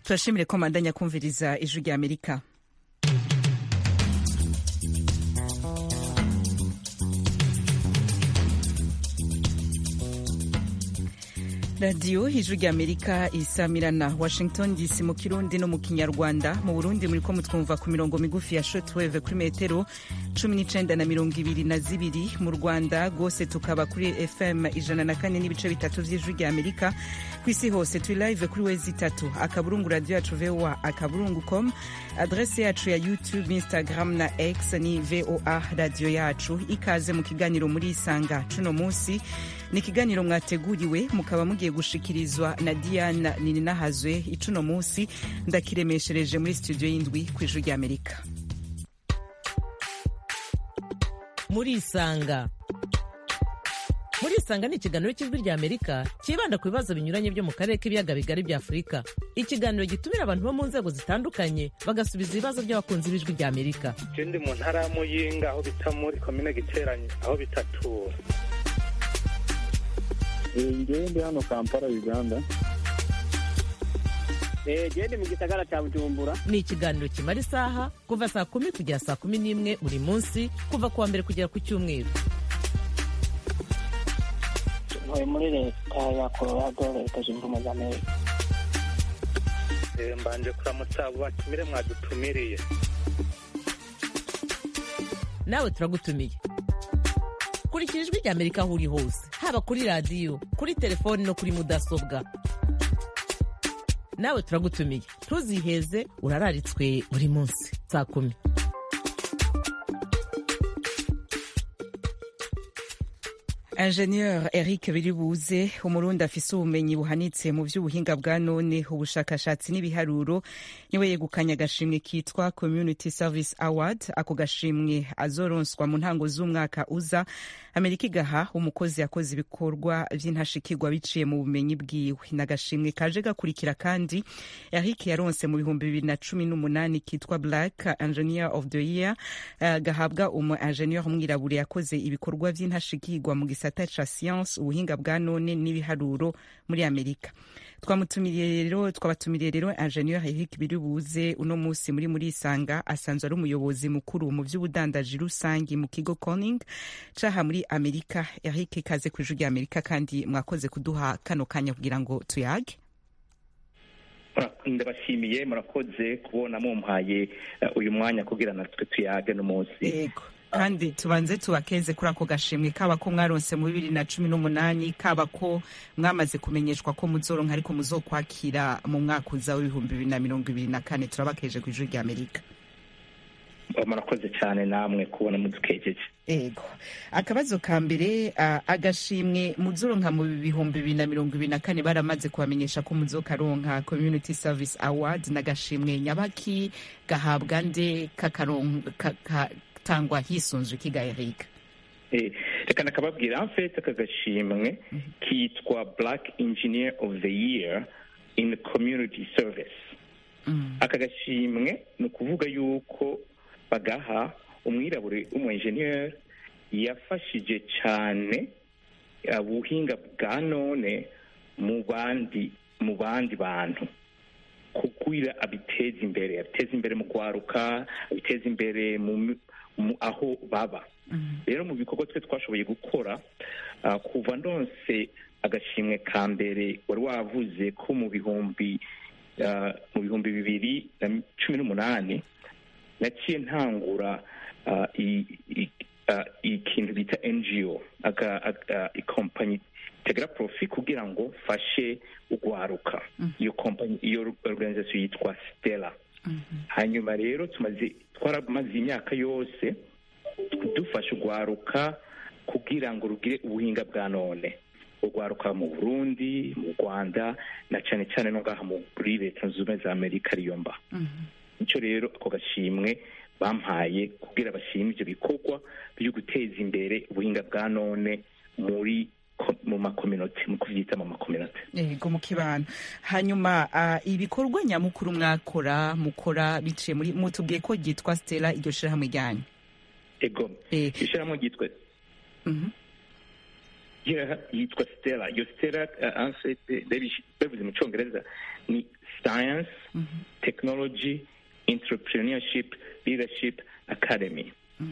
turashimire ko mandanya kumviriza ijwi rya amerika radiyo ijwi rya amerika isamirana washington dc mu kirundi no mu kinyarwanda mu burundi muri ko mutwumva ku mirongo migufi ya shotweve kuri metero cumi n'icenda na mirongo ibiri na zibiri mu rwanda rwose tukaba kuri fm ijana na kane n'ibice bitatu vy'ijwi rya amerika ku isi hose turi live kuri wezi itatu akaburungu radiyo yacu voa akaburungu com adrese yacu ya youtube instagram na x ni voa radiyo yacu ikaze mu kiganiro muri isanga cuno munsi ni ikiganiro mwateguriwe mukaba mugiye gushikirizwa na diana nininahazwe icuno munsi ndakiremeshereje muri studio y'indwi ku ijwi rya amerika muri isanga muri isanga ni ikiganiro cy'ijwi rya amerika cyibanda ku bibazo binyuranye byo mu karere k'ibiyaga bigari bya afurika ikiganiro gitumira abantu bo mu nzego zitandukanye bagasubiza ibibazo by'abakunzi b'ijwi rya amerika ndi mu ntara ya muyinga aho bita muri komine giteranye aho bitatura ngewe ndi hano kampala uganda gende mu gisagara cya bujumbura ni ikiganiro kimara isaha kuva saa kumi kugera saa kumi n'imwe buri munsi kuva ku wa mbere kugera ku cyumweru ntuye muri leta ya colorado leta zunze ubumwe za amerika mbanje kuramutsa abo batumire mwadutumiriye nawe turagutumiye kurikira ijwi rya amerika aho uri hose haba kuri radiyo kuri telefoni no kuri mudasobwa nawe turagutumiye ntuziheze urararitswe buri munsi saa kumi ingenieur eric biribuze umurundi afise ubumenyi buhanitse mu vy'ubuhinga bwa none ubushakashatsi n'ibiharuro niwe yegukanye agashimwe kitwa community service award ako gashimwe azoronswa mu ntango z'umwaka uza amerika igaha umukozi yakoze ibikorwa vy'intashikirwa biciye mu bumenyi bwiwe n'agashimwe kaje gakurikira kandi eric yaronse mu bihumbi bibiri na cumi n'umunani kitwa black engineer of the year uh, gahabwa umu ingenieur umwirabure yakoze ibikorwa vy'intashikirwa mu gisata ca science ubuhinga bwa none n'ibiharuro muri amerika twamutumiriye rero twabatumiriye rero ingenieur Eric Biribuze uno musi muri muri isanga asanzwe ari umuyobozi mukuru mu vy'ubudandaji rusangi mu kigo Corning caha muri Amerika Eric kaze ku ijwi rya Amerika kandi mwakoze kuduha kano kanya kugira ngo tuyage ndabashimiye murakoze kubona mumpaye uyu mwanya kugira natwe tuyage n'umunsi yego kandi tubanze tubakeze kuri ako gashimwe kaba ko mwaronse mu bibiri na cumi n'umunani kaba ko mwamaze kumenyeshwa ko muzoronka ariko muzokwakira mu mwaka uza w'ibihumbi bibiri na mirongo ibiri na kane turabakeje ku ijwi rya amerika murakoze cyane namwe kubona mudukejeje ego akabazo ka mbere uh, agashimwe muzoronka mu bihumbi bibiri na mirongo ibiri na kane baramaze kubamenyesha ko muzokaronka community service award n'agashimwe nyabaki gahabwa nde kakaronka tangwa hisunzwe ikiga Eric reka nakababwira en fait aka gashimwe kitwa black engineer of the year in community service aka gashimwe ni ukuvuga yuko bagaha umwirabure w'umu engineer yafashije cyane ubuhinga bwa none mu bandi mu bandi bantu kugira abiteza imbere abiteza imbere mu kwaruka abiteza imbere mu aho baba rero mu bikorwa twe twashoboye gukora kuva ndonse agashimwe ka mbere wari wavuze ko mu bihumbi mu bihumbi bibiri na cumi n'umunani naciye ntangura ikintu bita ngo ikompanyi tegera profi kugira ngo mfashe ugwaruka iyo kompanyi iyo organization yitwa stella hanyuma rero tumaze twaramaze imyaka yose dufasha urwaruka kugira ngo rugire ubuhinga bwa none urwaruka mu burundi mu rwanda na cyane cyane no ngaha muri leta zunze ubumwe za amerika ariyo mba nicyo rero ako gashimwe bampaye kugira bashime ibyo bikorwa byo guteza imbere ubuhinga bwa none muri mu makominoti mu kubyita mu makominoti yego mu kibano hanyuma ibikorwa nyamukuru mwakora mukora biciye muri mutubwiye ko ryitwa stella iryo shirahamwe ryanyu ego ishyirahamwe ryitwa Yeah, yitwa stella iyo stella uh, en fait babish- bavuze mu cyongereza ni science technology entrepreneurship leadership academy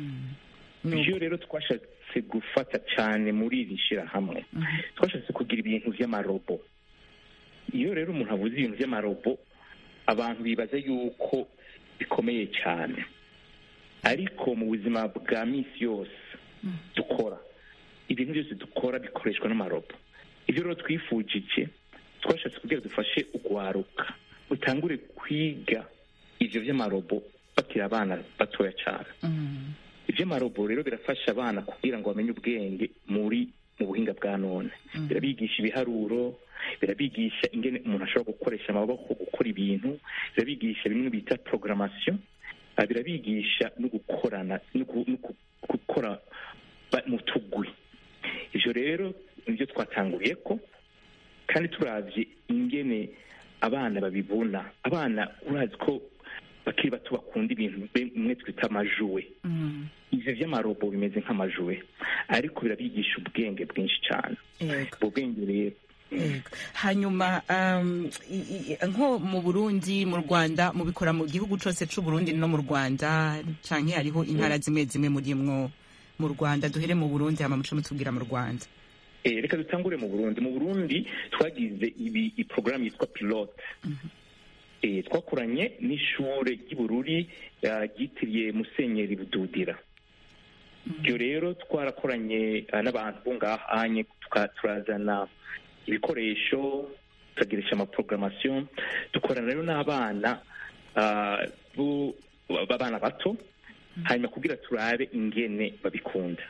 iyo rero twashatse gufata cyane muri iri shyirahamwe twashatse kugira ibintu by'amarobo iyo rero umuntu avuze ibintu by'amarobo abantu bibaza yuko bikomeye cyane ariko mu buzima bwa minsi yose dukora ibintu byose dukora bikoreshwa n'amarobo ibyo rero twifujije twashatse kugira dufashe ugwaruka utangure kwiga ivyo vy'amarobo bakiri abana batoya cyane ivy'amarobo rero birafasha abana kugira ngo bamenye ubwenge muri mu buhinga bwa none birabigisha ibiharuro birabigisha ingene umuntu ashobora gukoresha amaboko gukora ibintu birabigisha bimwe bita programmation ah, birabigisha no gukorana no gu- no gu- gukora ba- mu tugwi ivyo rero nivyo twatanguriye ko kandi turavye ingene abana babibona abana urazi ko bakiri bato bakunda ibintu bimwe twita amajuwe ivyo vy'amarobo bimeze nk'amajuwe ariko birabigisha ubwenge bwinshi cyane Yego. ubwo bwenge rero Yego. hanyuma um, i- i- nko mu burundi mu rwanda mubikora mu gihugu cyose c'uburundi no mu rwanda canke hariho intara zimwe zimwe murimwo mu rwanda duhere mu burundi hama muce mutubwira mu rwanda Eh, reka dutangure mu burundi mu burundi twagize ibi iporogaramu yitwa pilote Eh, twakoranye n'ishure ry'ibururi ah, ryitiriye musenyeri bududira ibyo rero twarakoranye ah, n'abantu bo ngahanye tuka- turazana ibikoresho tukagirisha amaprogrammation dukorana rero n'abana ah, bo- b'abana bato hanyuma kugira turabe ingene babikunda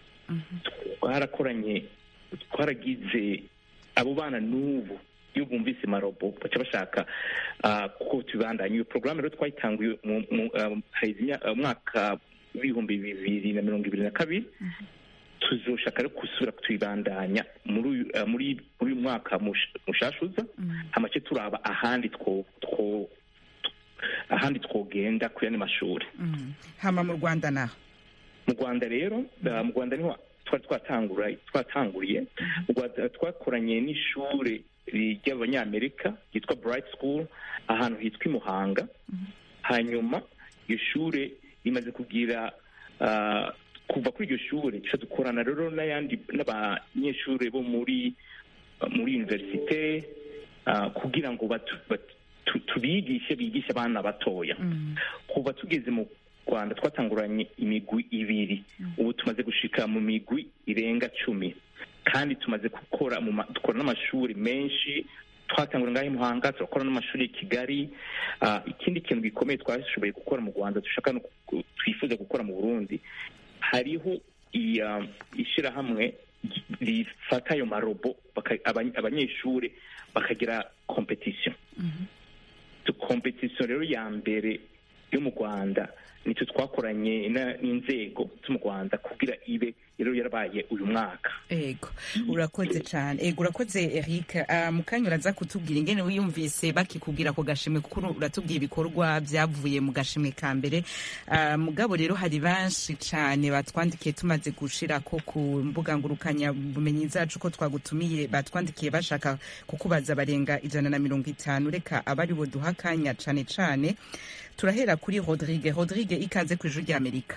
twarakoranye twaragize abo bana n'ubu iyo bumvise marobo baca bashaka ah, ko tubandanya iyo porogaramu rero twayitanguye mu- mu- ah, haheze imya- ah, umwaka w'ibihumbi bibiri na mirongo ibiri na kabiri tuzoshaka rero gusubira tuyibandanya muri uyu ah, muri muri uyu mwaka mush- mushashuza hamace turaba ahandi two two ahandi twogenda ku yandi mashuri Mm. hama mu rwanda naho mu rwanda rero uh, mu rwanda niho twari twatangura twatanguriye mu rwanda twakoranye n'ishure ry'abanyamerika ryitwa bright school ahantu hitwa i muhanga hanyuma iyo shure rimaze kugira uh, kuva kuri iryo shure duca dukorana rero n'ayandi n'abanyeshure bo muri muri universite uh, kugira ngo batu- batu- tu- tubigishe bigishe abana batoya kuva tugeze mu rwanda twatanguranye imigwi ibiri ubu tumaze gushika mu migwi irenga cumi kandi tumaze gukora mu ma- dukora n'amashuri menshi twatangura ngaho i muhanga turakora n'amashuri i kigali Ah, ikindi kintu gikomeye twashoboye gukora mu rwanda dushaka no ku- twifuza gukora mu burundi hariho iya- ishirahamwe rifata ayo marobo baka- abany- abanyeshuri bakagira competition kompetisiyo rero ya mbere yo mu rwanda nicyo twakoranye na- n'inzego zo mu rwanda kugira ibe rero yarabaye uyu mwaka ego urakoze cyane ego urakoze eric Ah, mu kanya uraza kutubwira ingene wiyumvise bakikubwira ako gashimwe kuko uru- uratubwira ibikorwa byavuye mu gashimwe ka mbere Ah, mugabo rero hari benshi cyane batwandikiye tumaze gushira ko ku mbuga ngurukanya bumenyi zacu ko twagutumiye batwandikiye bashaka kukubaza barenga ijana na mirongo itanu reka abari bo duha akanya cyane cyane turahera kuri rodrigue rodrigue ikaze ku ijuru ry'amerika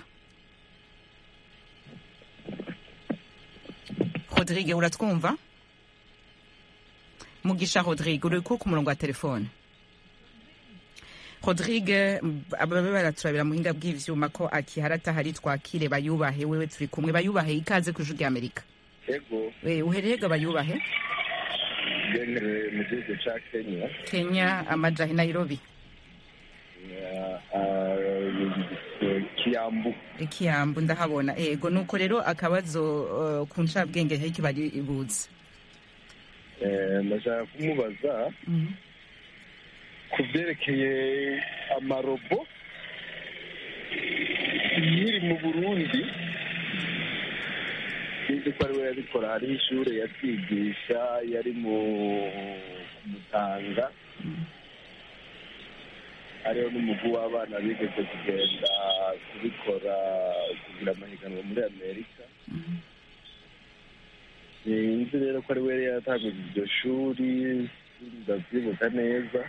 rodrigue uratwumva mugisha rodrigue uri ko ku murongo wa telefone rodrigue ababe baraturabira muhinga bw'ivyuma ko akihari atahari twakire bayubahe wewe turi kumwe bayubahe ikaze ku ijuru ry'amerika yego Eh, uherehega bayubahe bene mu gihugu cya kenya kenya amajahe nairobi ah, ah, kiyambu ikiyambu ndahabona ego nuko rero akabazo uh, ku ncabwenge heki bari ibutse Eh, ndashaka kumubaza ku byerekeye amarobo nkiri mu burundi sinzi ko ari we yabikora hariho ishuri yatwigisha yari mu kumutanga hariho n'umugwi w'abana bigeze kugenda kubikora kugira amahiganwa muri amerika sinzi rero ko ari we yari yatanguje iryo shuri ndavyibuka neza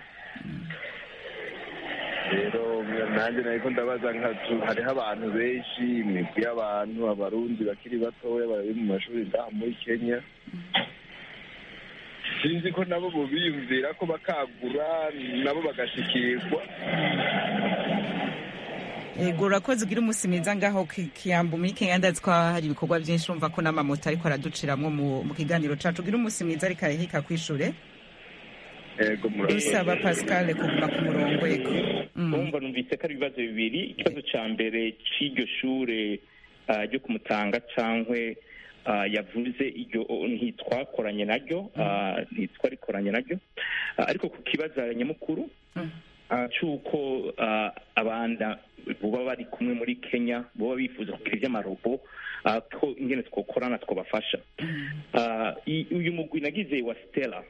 rero nanjye nariko ndabaza nka tu- hariho abantu benshi imigwi y'abantu abarundi bakiri batoya bari mu mashuri ngaha muri kenya sinzi ko nabo bobiyumvira ko bakagura nabo bagashikirwa ego urakoze ugira umunsi mwiza ngaho ki- kiyambu muri kenya ndazi ko hari ibikorwa byinshi urumva ko n'amamoto ariko araduciramwo mu mu kiganiro cacu ugira umunsi mwiza ariko arahika kw'ishure ego murakoze dusaba pascal kuguma ku murongo ego Mm. urumva numvise ko ari ibibazo bibiri ikibazo cya mbere cy'iryo shure ah, ryo kumutanga cyangwa yavuze iryo ntitwakoranye naryo ah, ntitwarikoranye naryo Ah, ariko ku kibazo nyamukuru Mm. ah, cy'uko ah, abana baba bari kumwe muri kenya baba bifuza kugira iby'amarobo ah, ko ingene twokorana twabafasha Ah, i- uyu mugwi nagize wa stella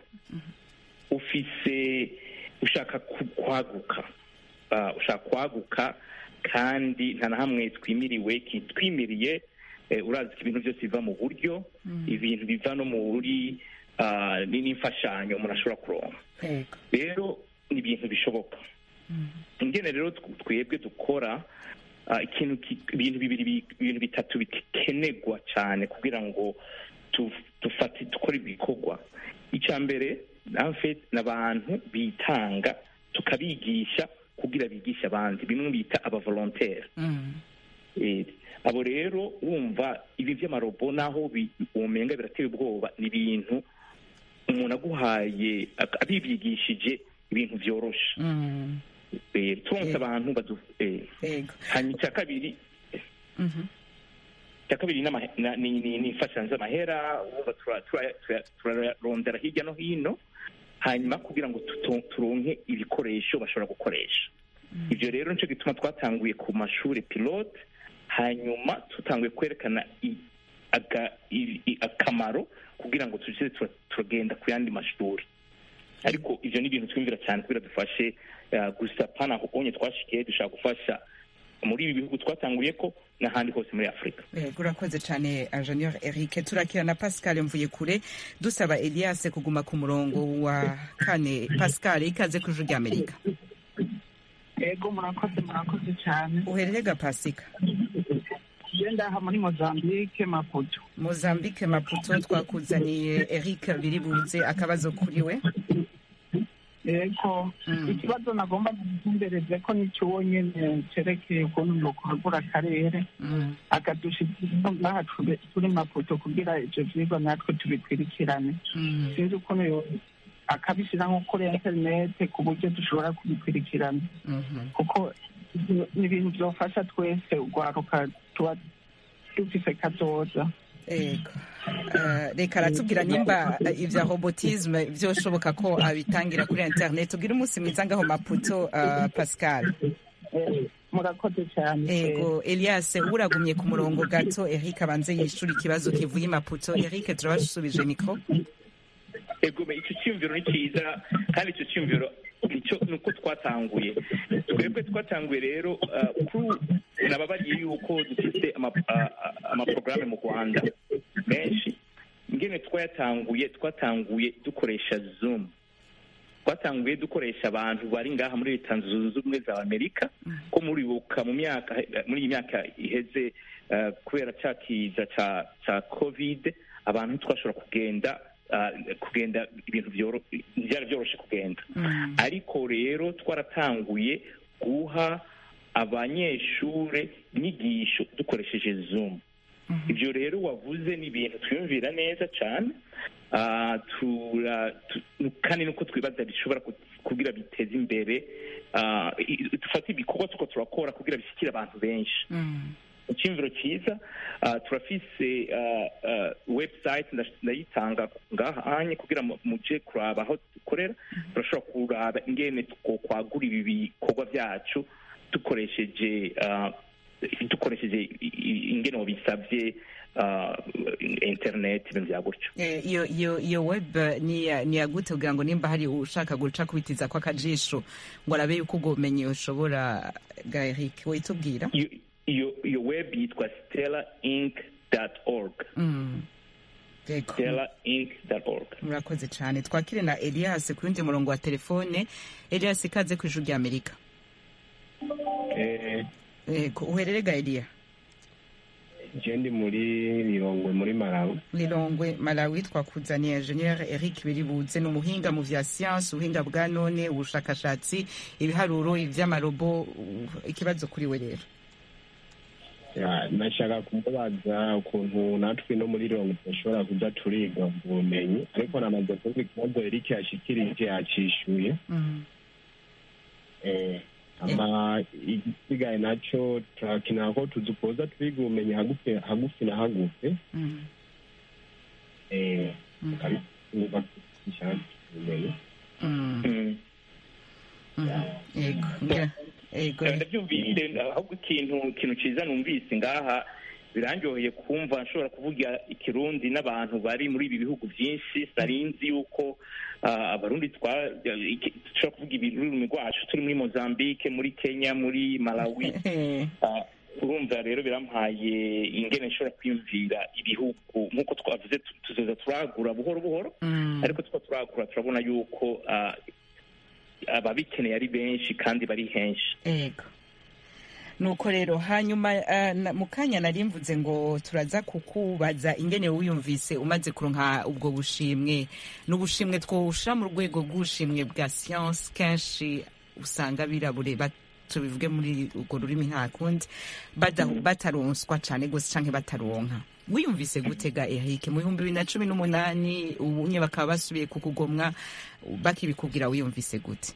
ufise ushaka ku- kwaguka Ah, ushaka kwaguka kandi nta na hamwe twimiriwe kitwimiriye eh, urazi ko ibintu byose biva mu buryo ibintu biva no muri ah, ni- n'imfashanyo umuntu ashobora kuronka ego rero ni ibintu bishoboka ingene rero tw- twebwe dukora ah, ikintu ki- ibintu bibiri bi- ibintu bitatu bikenerwa cyane kugira ngo tu- dufate dukore ibikorwa icya mbere namfe n'abantu bitanga tukabigisha kugira bigishe abandi bimwe bita abavolontere Mm. Eh, abo rero wumva ibi by'amarobo naho bi- womenga birateye ubwoba ni ibintu umuntu aguhaye ak- abibyigishije ibintu byoroshe Mm. Eh, turonse Eh. abantu badu eh, ego hanyuma icya kabiri Mhm. icya kabiri n'ama- na- ni ni- ni imfashanyo z'amahera wumva tura- tura- tura- turarondera hirya no hino hanyuma kugira ngo tuto- turonke ibikoresho bashobora gukoresha ibyo rero nicyo gituma twatanguye ku mashuri pilote hanyuma tutanguye kwerekana i- aga- i- i- akamaro kugira ngo tujye tura- turagenda ku yandi mashuri ariko ibyo ni ibintu twumvira cyane kugira dufashe eh, gusa pana aho onye twashikiye dushaka gufasha muri ibi bihugu twatanguye ko n'ahandi hose muri afurika ego urakoze cyane ingenieur eric turakira na pascal mvuye kure dusaba elias kuguma ku murongo wa kane pascal ikaze ku ijwi ry'amerika ego murakoze murakoze cyane uherere ga pasika iyo ndaha muri mozambique maputo mozambique maputo twakuzaniye eric biribuze akabazo kuri we ego Mm. ikibazo nagomba gutumbereze ko nicyo nyine cyerekeye ukuntu nukwagura akarere Mm. akadushikira ngaha turi- turi maputo kugira ivyo vyigwa natwe tubikurikirane Mm. sinzi ukuntu yo- akabishyira nko kuri interinete ku buryo dushobora kubikurikirana Mhm. kuko ivyo ni ibintu byofasha twese urwaruka tuba dufise kazoza ego Eh, reka aratubwira nimba eh, ivya robotisme vyoshoboka ko abitangira kuri internet ubwira umunsi mwiza ngaho maputo eh, pascal Eh, murakoze cyane ego elias uragumye ku murongo gato eric abanze yishura ikibazo kivuye i maputo eric turabasubije mikro ego me icyo cyiyumviro ni cyiza kandi icyo cyiyumviro nicyo ni uko twatanguye twebwe twatanguye rero uh, kuri nababariye yuko dufite ama- a- a- amaporogaramu mu rwanda menshi ingene twayatanguye twatanguye dukoresha zoom twatanguye dukoresha abantu bari ngaha muri leta zunze ubumwe za amerika ko muribuka mu myaka muri iyi myaka iheze uh, kubera cya kiza ca ca covid abantu ntitwashobora kugenda uh, kugenda ibintu byoro- byari byoroshe kugenda ariko rero twaratanguye guha abanyeshure inyigisho dukoresheje zoom ibyo rero wavuze ni ibintu twiyumvira neza cyane Ah, tura- tu- kandi nuko twibaza bishobora ku- kugira biteze imbere ah, i- dufate ibikorwa tuko turakora kugira bishyikire abantu benshi Mm. icyumviro cyiza ah, turafise ah, ah, website nda- ndayitanga ngaha anye kugira mu- muje kuraba aho dukorera turashobora kuraba ingene twokwagura ibi bikorwa byacu dukoresheje ah, dukoresheje i- i- ingene wabisabye ah, internet ibintu bya gutyo Eh, iyo iyo iyo web eh, ni ya- ni yagute kugira ngo nimba hari ushaka guca kubitiza kwa kajisho ngo arabe yuko ubwo bumenyi ushobora ga eric witubwira iyo iyo iyo web yitwa stella inc org Mm. Yego. stella inc org murakoze cyane twakire na elias ku yundi murongo wa telefone elias ikaze ku ijuru ry'amerika Eh, yego uhererega eliya je ndi muri Lilongwe muri Malawi lilongwe malawi twakuzaniye enjeniyeri eric biribuze ni umuhinga mu vya siyansi ubuhinga bwa none ubushakashatsi ibiharuro ivy'amarobo u- ikibazo kuri we rero Ya, nashaka kumubaza ukuntu natwe no muri Lilongwe dushobora kuja turiga ubumenyi ariko namaze kumva ikibazo Eric yashikirije yacishuye Mhm. eh, ama igisigaye naco turakenera ko tuzukoza twiga ubumenyi hagufi hagufi na hagufi Mhm. eh, Mhm. tukabikuba dushaka ubumenyi Mhm. Mm. Mhm. yego ngira- yego ndabyumvise ahubwo ikintu ikintu cyiza numvise ngaha birandyoheye kumva nshobora kuvuga ikirundi n'abantu bari muri ibi bihugu byinshi sarinzi yuko ah, abarundi twa- iki- dushobora kuvuga ibintu ururimi rwacu turi muri mozambique muri kenya muri malawi Ah, urumva rero birampaye ingene nshobora kwiyumvira ibihugu nk'uko twavuze tu- tuzoza turagura buhoro buhoro Mhm. ariko two turagura turabona yuko ah, ababikeneye ari benshi kandi bari henshi yego nuko rero hanyuma ah, na- mu kanya nari mvuze ngo turaza kukubaza ingene wiyumvise umaze kuronka ubwo bushimwe n'ubushimwe twosha mu rwego rw'ubushimwe bwa siyansi kenshi usanga birabure ba- tubivuge muri urwo rurimi nta kundi bada- bataronswa cane gose canke bataronka wiyumvise gutega ehike mu bihumbi bibiri na cumi n'umunani ubunye bakaba basubiye kukugomwa bakibikubwira wiyumvise gute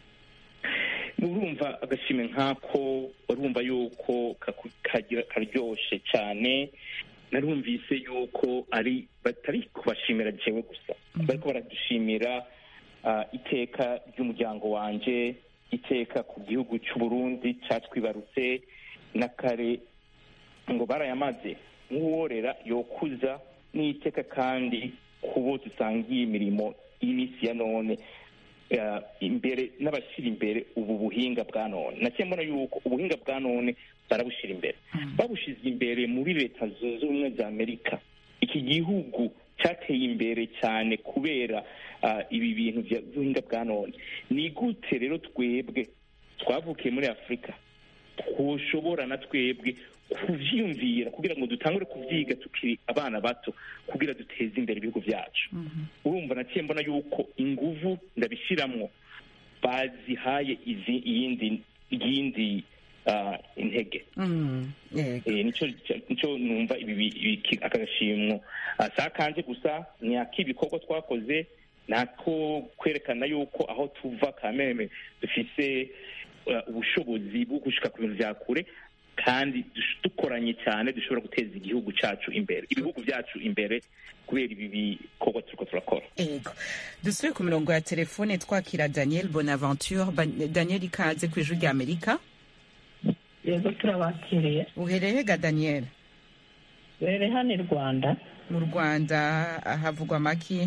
urumva agashimwe nk'ako urumva yuko kaku- kagira karyoshe cyane narumvise yuko ari batari kubashimira jewe gusa bariko baradushimira ah, iteka ry'umuryango wanje iteka ku gihugu cy'u Burundi catwibarutse na kare ngo barayamaze nk'uworera yokuza n'iteka kandi kubo dusangiye imirimo y'iminsi ya none eh, imbere n'abashyira imbere ubu buhinga bwa none naciye mbona yuko ubuhinga bwa none barabushyira imbere babushize imbere muri leta zunze ubumwe za amerika iki gihugu cyateye imbere cyane kubera ah, ibi bintu bya- by'ubuhinga bwa none ni gute rero twebwe twavukiye muri afurika twoshobora na twebwe kuvyiyumvira kugira ngo dutangure kuvyiga tukiri abana bato kugira duteze imbere ibihugu byacu urumva naciye mbona yuko inguvu ndabishiramwo bazihaye izi iyindi iyindi ah, intege Mm, yego Eh, nico nico numva ibi bi- ibi- aka gashimwo Ah, si akanje gusa ni ak'ibikorwa twakoze nako kwerekana yuko aho tuva kameme dufise uh, ubushobozi bwo gushika ku bintu vya kure kandi dush- dukoranye cyane dushobora guteza igihugu cacu imbere ibihugu vyacu imbere kubera ibi bikorwa turiko turakora Ego. Dusubire ku mirongo ya telefone twakira Daniel Bonaventure. Ba- Daniel ikaze ku ijuru ry'Amerika. yego turabakiriye Uhereye ga Daniel? rero hano i rwanda Mu Rwanda havugwa maki?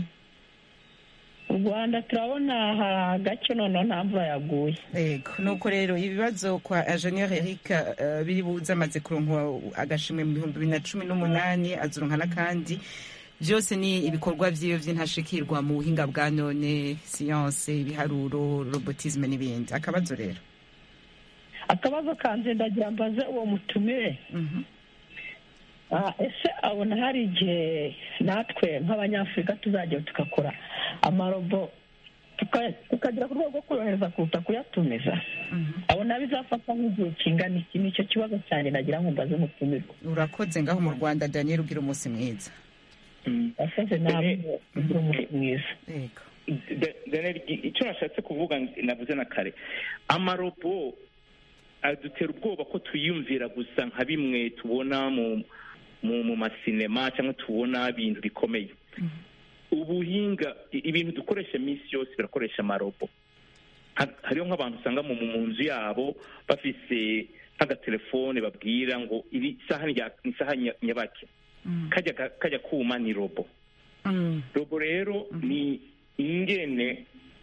mu rwanda turabona hari agace noneho nta mvura yaguye Ego. Nuko rero ibibazo kwa Ingenieur Eric uh, biri buze amaze kuronka agashimwe mu bihumbi bibiri na cumi n'umunani azuronka n'akandi byose ni ibikorwa vyiwe vy'intashikirwa mu buhinga bwa none siyanse ibiharuro robotisme n'ibindi akabazo rero akabazo kanjye ndagira mbaze uwo mutumire Mhm. Ah, ese abona hari igihe natwe nk'abanyafurika tuzajya tugakora amarobo tuka- tukagera ku rwego rwo korohereza kuruta kuyatumiza Mhm. abona bizafata nk'igihe kingana iki nicyo kibazo cyane nagira ngo mbaze umutumirwa urakoze ngaho mu rwanda daniel ugira umunsi mwiza yasaze nawe ugira umunsi mwiza yego Da- Daniel, i- icyo nashatse kuvuga navuze na kare amarobo adutera ubwoba ko tuyumvira gusa nka bimwe tubona mu mu, mu masinema cyangwa tubona ibintu bikomeye ubuhinga i- ibintu dukoresha iminsi yose birakoresha amarobo Ha- hariho nk'abantu usanga mu mu nzu yabo bafise nk'agatelefone babwira ngo iri saha ni rya- ni saha nya- nyabaki Mm. kajya ka- kajya kuma ni robo Mm. robo rero ni ingene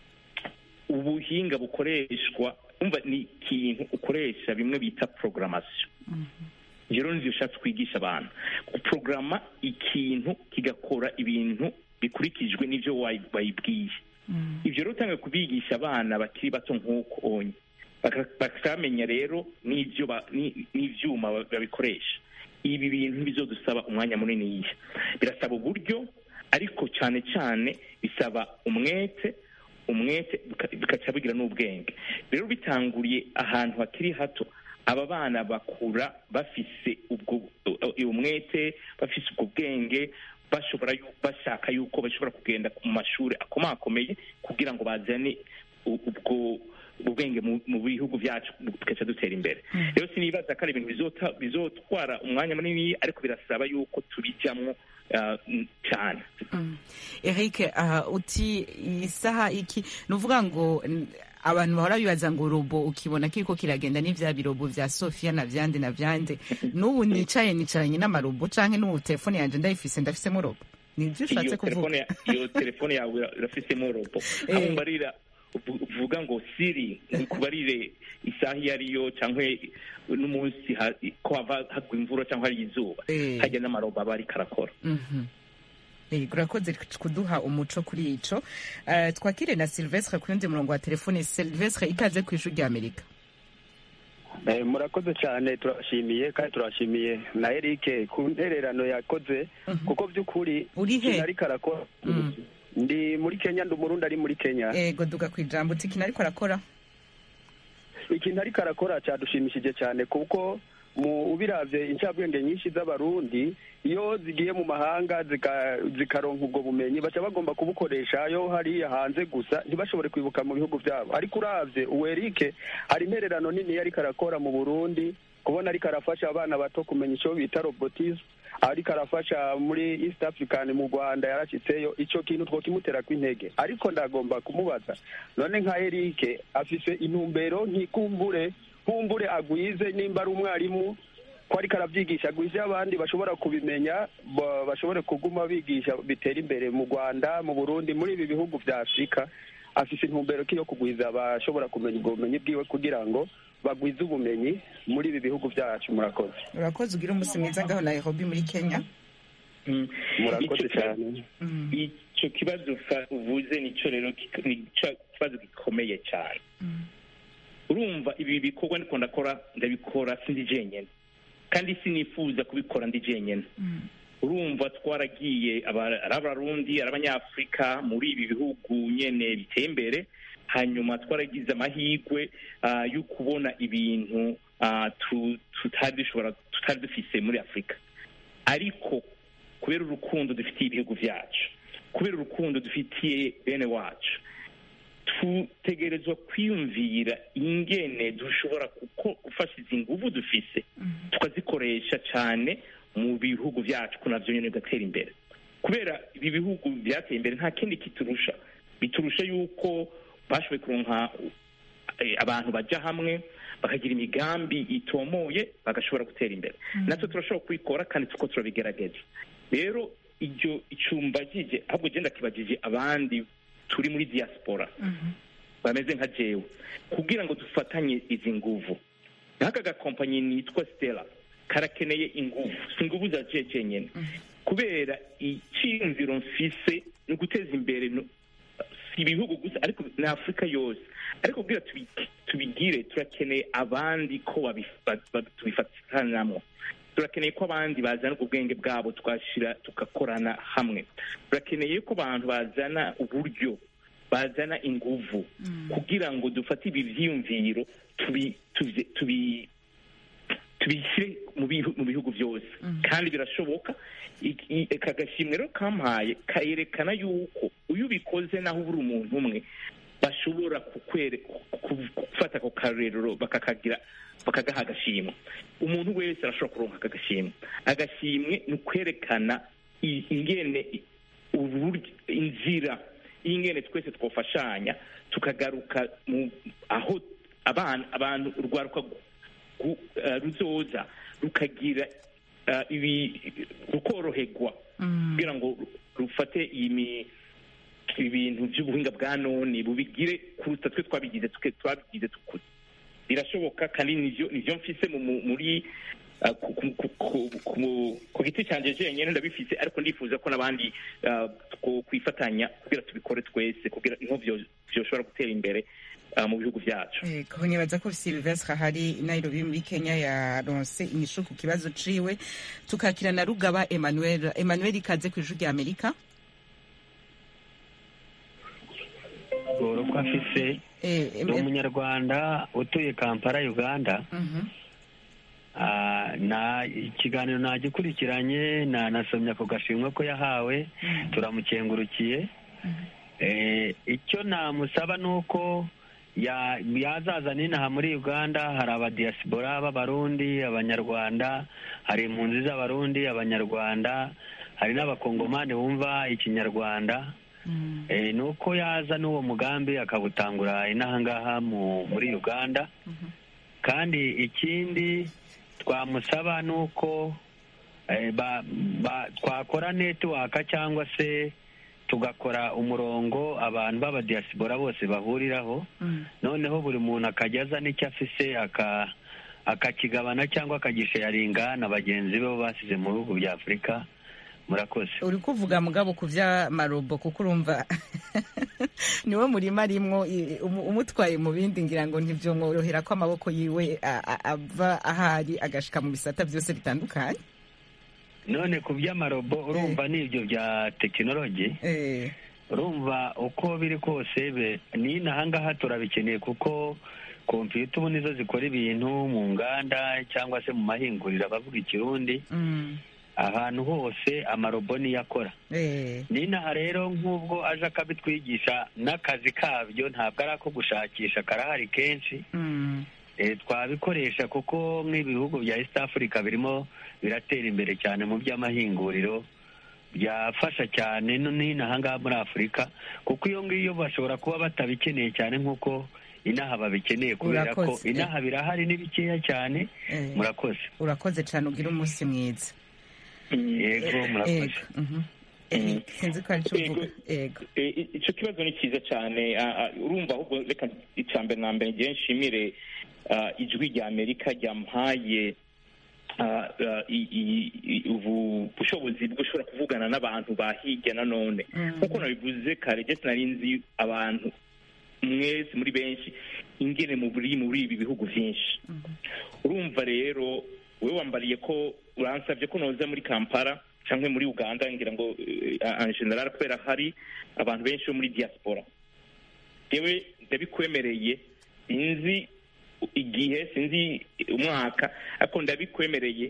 ubuhinga bukoreshwa umva ni ikintu ukoresha bimwe bita programmation ibyo rero nivyo ushatse kwigisha abantu guporogaramu ikintu kigakora ibintu bikurikijwe n'ivyo wayi- wayibwiye ibyo rero utangiye kubigisha abana bakiri bato nk'uko onye Baka- bakamenya rero n'ibyo ba- ni- n'ivyuma ba- babikoresha ibi bintu bizodusaba umwanya munini birasaba uburyo ariko cyane cyane bisaba umwete umwete bika- bikaca bigira n'ubwenge rero bitanguriye ahantu hakiri hato aba bana bakura bafise ubwo uwo mwete bafise ubwo bwenge bashobora yu- bashaka yuko bashobora kugenda mu mashuri akomakomeye kugira ngo bazane u- ubwo ubwenge mu mu bihugu byacu tugaca dutera imbere rero sinibaza ko ari ibintu bizota- bizotwara umwanya munini ariko birasaba yuko tubijyamo ah, mm, cyane eric aha uti iyi saha iki ni uvuga ngo n- abantu bahora bibaza ngo robo ukibona kiriko kiragenda n'ivya birobo vya sofia na vyande na vyande n'ubu nicaye nicaranye n'amarobo canke n'ubu telefone yanje ndayifise ndafisemo robo nivyo ushatse iyo telefone kuvuga ya- iyo telefone yawe ira- irafisemo robo Eh. aho mbarira uvu- uvuga ngo siri nkubarire isaha iyo ariyo cyangwa n'umunsi ha- ko hava hagwa imvura cyangwa hari izuba Eh. hajya n'amarobo aba ariko arakora Mhm. Eh, urakoze kuduha umuco kuri ico Eh, twakire na silvestre ku yundi murongo wa telefone silvestre ikaze ku ishuri rya amerika Eh, murakoze cyane turashimiye kandi turashimiye na Eric ku ntererano yakoze kuko by'ukuri Uri he? ikintu ariko arakora ndi muri Kenya ndi umurundi ari muri Kenya ego duga ku ijambo uti ikintu ariko arakora ikintu ariko arakora cyadushimishije cyane kuko mu ubiravye incabwenge nyinshi z'abarundi iyo zigiye mu mahanga zika- zikaronka ubwo bumenyi baca bagomba kubukoresha yo hariya hanze gusa ntibashobore kwibuka mu bihugu byabo ariko uravye uwerike hari intererano nini ariko arakora mu burundi kubona ariko arafasha abana bato kumenya icyo bita robotisme ariko arafasha muri east african mu rwanda yarashyitseyo icyo kintu twokimutera kw'intege ariko ndagomba kumubaza none nka erike afise intumbero ntikumbure kumbure agwize nimba ari umwarimu ko ariko arabyigisha agwize abandi bashobora kubimenya ba- bashobore kuguma bigisha bitera imbere mu rwanda mu burundi muri ibi bihugu vya afurika afise intumbero ki yo kugwiza abashobora kumenya ubwo bumenyi bwiwe kugira ngo bagwize ubumenyi muri ibi bihugu byacu murakoze urakoze ugira umunsi mwiza ngaho nairobi muri kenya murakoze Ico- cyane icyo kibazo fa- uvuze nicyo rero kik- nicyo kibazo gikomeye cyane urumva ibi bikorwa ndiko ndakora ndabikora sindi jenyine kandi sinifuza kubikora ndi jenyine urumva twaragiye aba- ari abarundi ari abanyafurika muri ibi bihugu nyene biteye imbere hanyuma twaragize amahirwe ah, yo kubona ibintu ah, tu- tutari dushobora tutari dufise muri afurika ariko kubera urukundo dufitiye ibihugu byacu kubera urukundo dufitiye bene wacu tutegerezwa kwiyumvira ingene dushobora kuko gufasha izi nguvu dufise tukazikoresha cyane mu bihugu byacu ko navyo nyene bigatera imbere kubera ibi bihugu byateye imbere nta kindi kiturusha biturusha yuko bashoboye kuronka eh, abantu baja hamwe bakagira imigambi itomoye bagashobora gutera imbere natwe turashobora kubikora kandi tuko turabigerageza rero iryo icumbagije ahubwo genda kibagije abandi turi muri diaspora bameze nka jewe kugira ngo dufatanye izi nguvu nk'aka gakompanyi nitwa stella karakeneye inguvu si inguvu za je jenyene kubera icyiyumviro mfise ni uguteza imbere no- si ibihugu gusa ariko na afurika yose ariko kugira tubi- tubigire turakeneye abandi ko babi- ba- ba- tubifatanamwo turakeneye ko abandi bazana ubwo bwenge bwabo twashira tugakorana hamwe turakeneye ko abantu bazana uburyo bazana inguvu kugira ngo dufate ibi vyiyumviro tubi- tubi- tubi- tubishyire mu bihu- mu bihugu byose kandi birashoboka I- i- aka gashimwe rero kampaye kayerekana yuko iyo ubikoze naho ubura umuntu umwe bashobora kukwere ku- gufata ako karerero bakakagira bakagaha agashimwe umuntu wese arashobora kuronka aka gashimwe agashimwe ni ukwerekana i- ingene i- uburyo inzira y'ingene twese twofashanya tukagaruka mu aho abana abantu urwaruka gu- eh, ruzoza rukagira eh, ibi rukoroherwa kugira ngo rufate iyi mi- ibintu by'ubuhinga bwa none bubigire kuruta twe twabigize twe twabigize tukuze birashoboka kandi nivyo nivyo mfise mu- mu- muri ah, ku- ku- ku- ku- ku- ku giti cyanjye jenyine ndabifite ariko ndifuza ko n'abandi ah, two- kwifatanya kugira tubikore twese kugira niho byo- byoshobora gutera imbere ah, mu bihugu byacu Ego, nibaza ko Sylvestre hari Nairobi muri Kenya yaronse inyishu ku kibazo ciwe tukakira na Rugaba Emmanuel Emmanuel ikaze ku ijuru rya Amerika Goro ko afise eh, ni umunyarwanda utuye kampala uganda mhm. Ah, na ikiganiro nagikurikiranye na nasomye ako gashimwe ko yahawe turamukengurukiye Eh, icyo namusaba ni uko ya- yazaza n'inaha muri uganda hari abadiyasipora b'abarundi abanyarwanda hari impunzi z'abarundi abanyarwanda hari n'abakongomani bumva ikinyarwanda Eh, ni uko yaza n'uwo mugambi akawutangura inaha ngaha mu- muri uganda kandi ikindi twamusaba ni uko eh, ba- ba- twakora netiwaka cyangwa se tugakora umurongo abantu b'abadiyasipora bose bahuriraho noneho buri muntu akajya azana icyo afise aka akakigabana cyangwa akagisharinga na bagenzi be bo basize mu bihugu bya afurika murakoze uri kuvuga mugabo ku vy'amarobo kuko urumva niwe murima arimwo i- umu- umutwaye mu bindi ngira ngo ntivyomworohera ko amaboko yiwe a- a- ava ahari agashika mu bisata byose bitandukanye none ku by'amarobo urumva n'ibyo bya tekinoloji urumva uko biri kose be n'inaha ngaha turabikeneye kuko kompiyuta ubu nizo zikora ibintu mu nganda cyangwa se mu mahinguriro abavuga ikirundi Mm. ahantu hose amarobo niyo akora Eh. n'inaha rero nk'ubwo aje akabitwigisha n'akazi kabyo ntabwo ari ako gushakisha karahari kenshi Mm. Eh, twabikoresha kuko nk'ibihugu bya east africa birimo biratera imbere cyane mu by'amahinguriro byafasha cyane no n'inaha ngaha muri afurika kuko iyo ngiyo bashobora kuba batabikeneye cyane nk'uko inaha babikeneye kubera ko Urakoze. inaha birahari ni bikeya cyane Eh. murakoze urakoze cyane ugira umunsi mwiza yego murakoze Ego, mhm. Eh, sinzi ko ari cyo uvuga ego Eh, i- ico kibazo ni cyiza cyane Ah, ah, urumva ahubwo reka icya mbere na mbere ngiye nshimire ah, ijwi rya amerika ryampaye ah, ah, i- i- i- ubu bushobozi bwo ushobora kuvugana n'abantu ba hirya na none nk'uko nabivuze kare jesi nari nzi abantu mwese muri benshi ingene mu buri muri ibi bihugu byinshi urumva rero wowe wambariye ko uransabye ko noza muri kampala cyangwa muri uganda ngira ngo eh, en general kubera hari abantu benshi bo muri diaspora yewe ndabikwemereye sinzi igihe sinzi umwaka ariko ndabikwemereye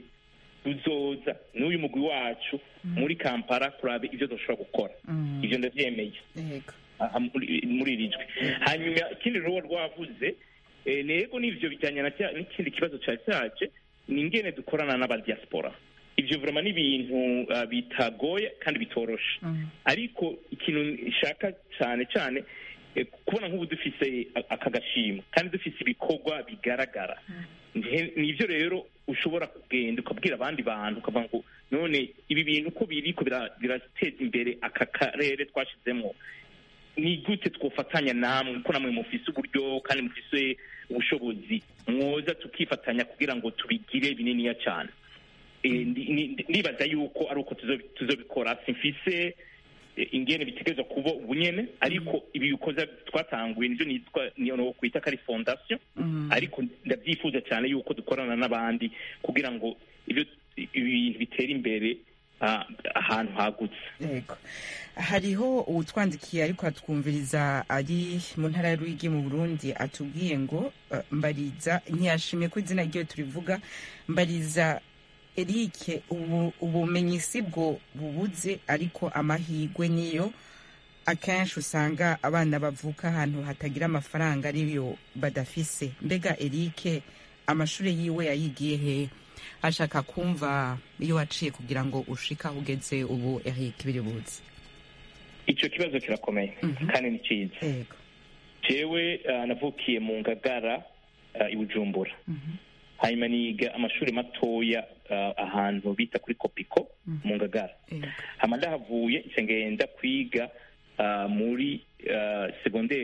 uzoza n'uyu mugwi wacu muri kampala kuraba ibyo dushobora gukora ibyo ndabyemeye ego aha muri muri iri jwi hanyuma ikindi rero rwavuze eh, nego n'ivyo bijyanye na cya- n'ikindi kibazo cya cyaje ni ingene dukorana n'abadiaspora ivyo vrema ni ibintu ah, bitagoye kandi bitoroshe ariko ikintu nshaka cyane cyane eh, kubona nk'ubu dufise a- aka gashimo kandi dufise ibikorwa bigaragara Nje- nivyo rero ushobora kugenda ukabwira abandi bantu ukavuga ngo none ibi bintu uko biriko bira- birateza imbere aka karere twashizemo ni gute twofatanya namwe ko namwe mufise uburyo kandi mufise ubushobozi mwoza tukifatanya kugira ngo tubigire bininiya cyane Eh, ndi- ndi- ndibaza yuko ari uko tuzo- tuzobikora simfise eh, ingene bitegerezwa kuba ubunyene ariko ibi bikoza twatanguye nivyo nitwa niyo kwita ko ari fondation ariko ndabyifuza cyane yuko dukorana n'abandi kugira ngo ibyo ibintu bitera imbere ah, ahantu hagutse yego hariho uwutwandikiye ariko atwumviriza ari mu ntara ya Ruyigi mu Burundi atubwiye ngo eh, mbariza ntiyashimye ko izina ryiwe turivuga mbariza Eric ubu ubumenyi si bwo bubuze ariko amahirwe niyo akenshi usanga abana bavuka ahantu hatagira amafaranga ariyo badafise mbega Eric amashuri yiwe yayigiye he ashaka kumva iyo waciye kugira ngo ushika aho ugeze ubu Eric biri buze icyo kibazo kirakomeye kandi ni cyiza yego jewe ah, navukiye mu ngagara ah, i bujumbura hanyuma niga amashuri matoya ah, ahantu bita kuri kopiko mu ngagara hama ndahavuye nca ngenda kwiga ah, muri ah, segondere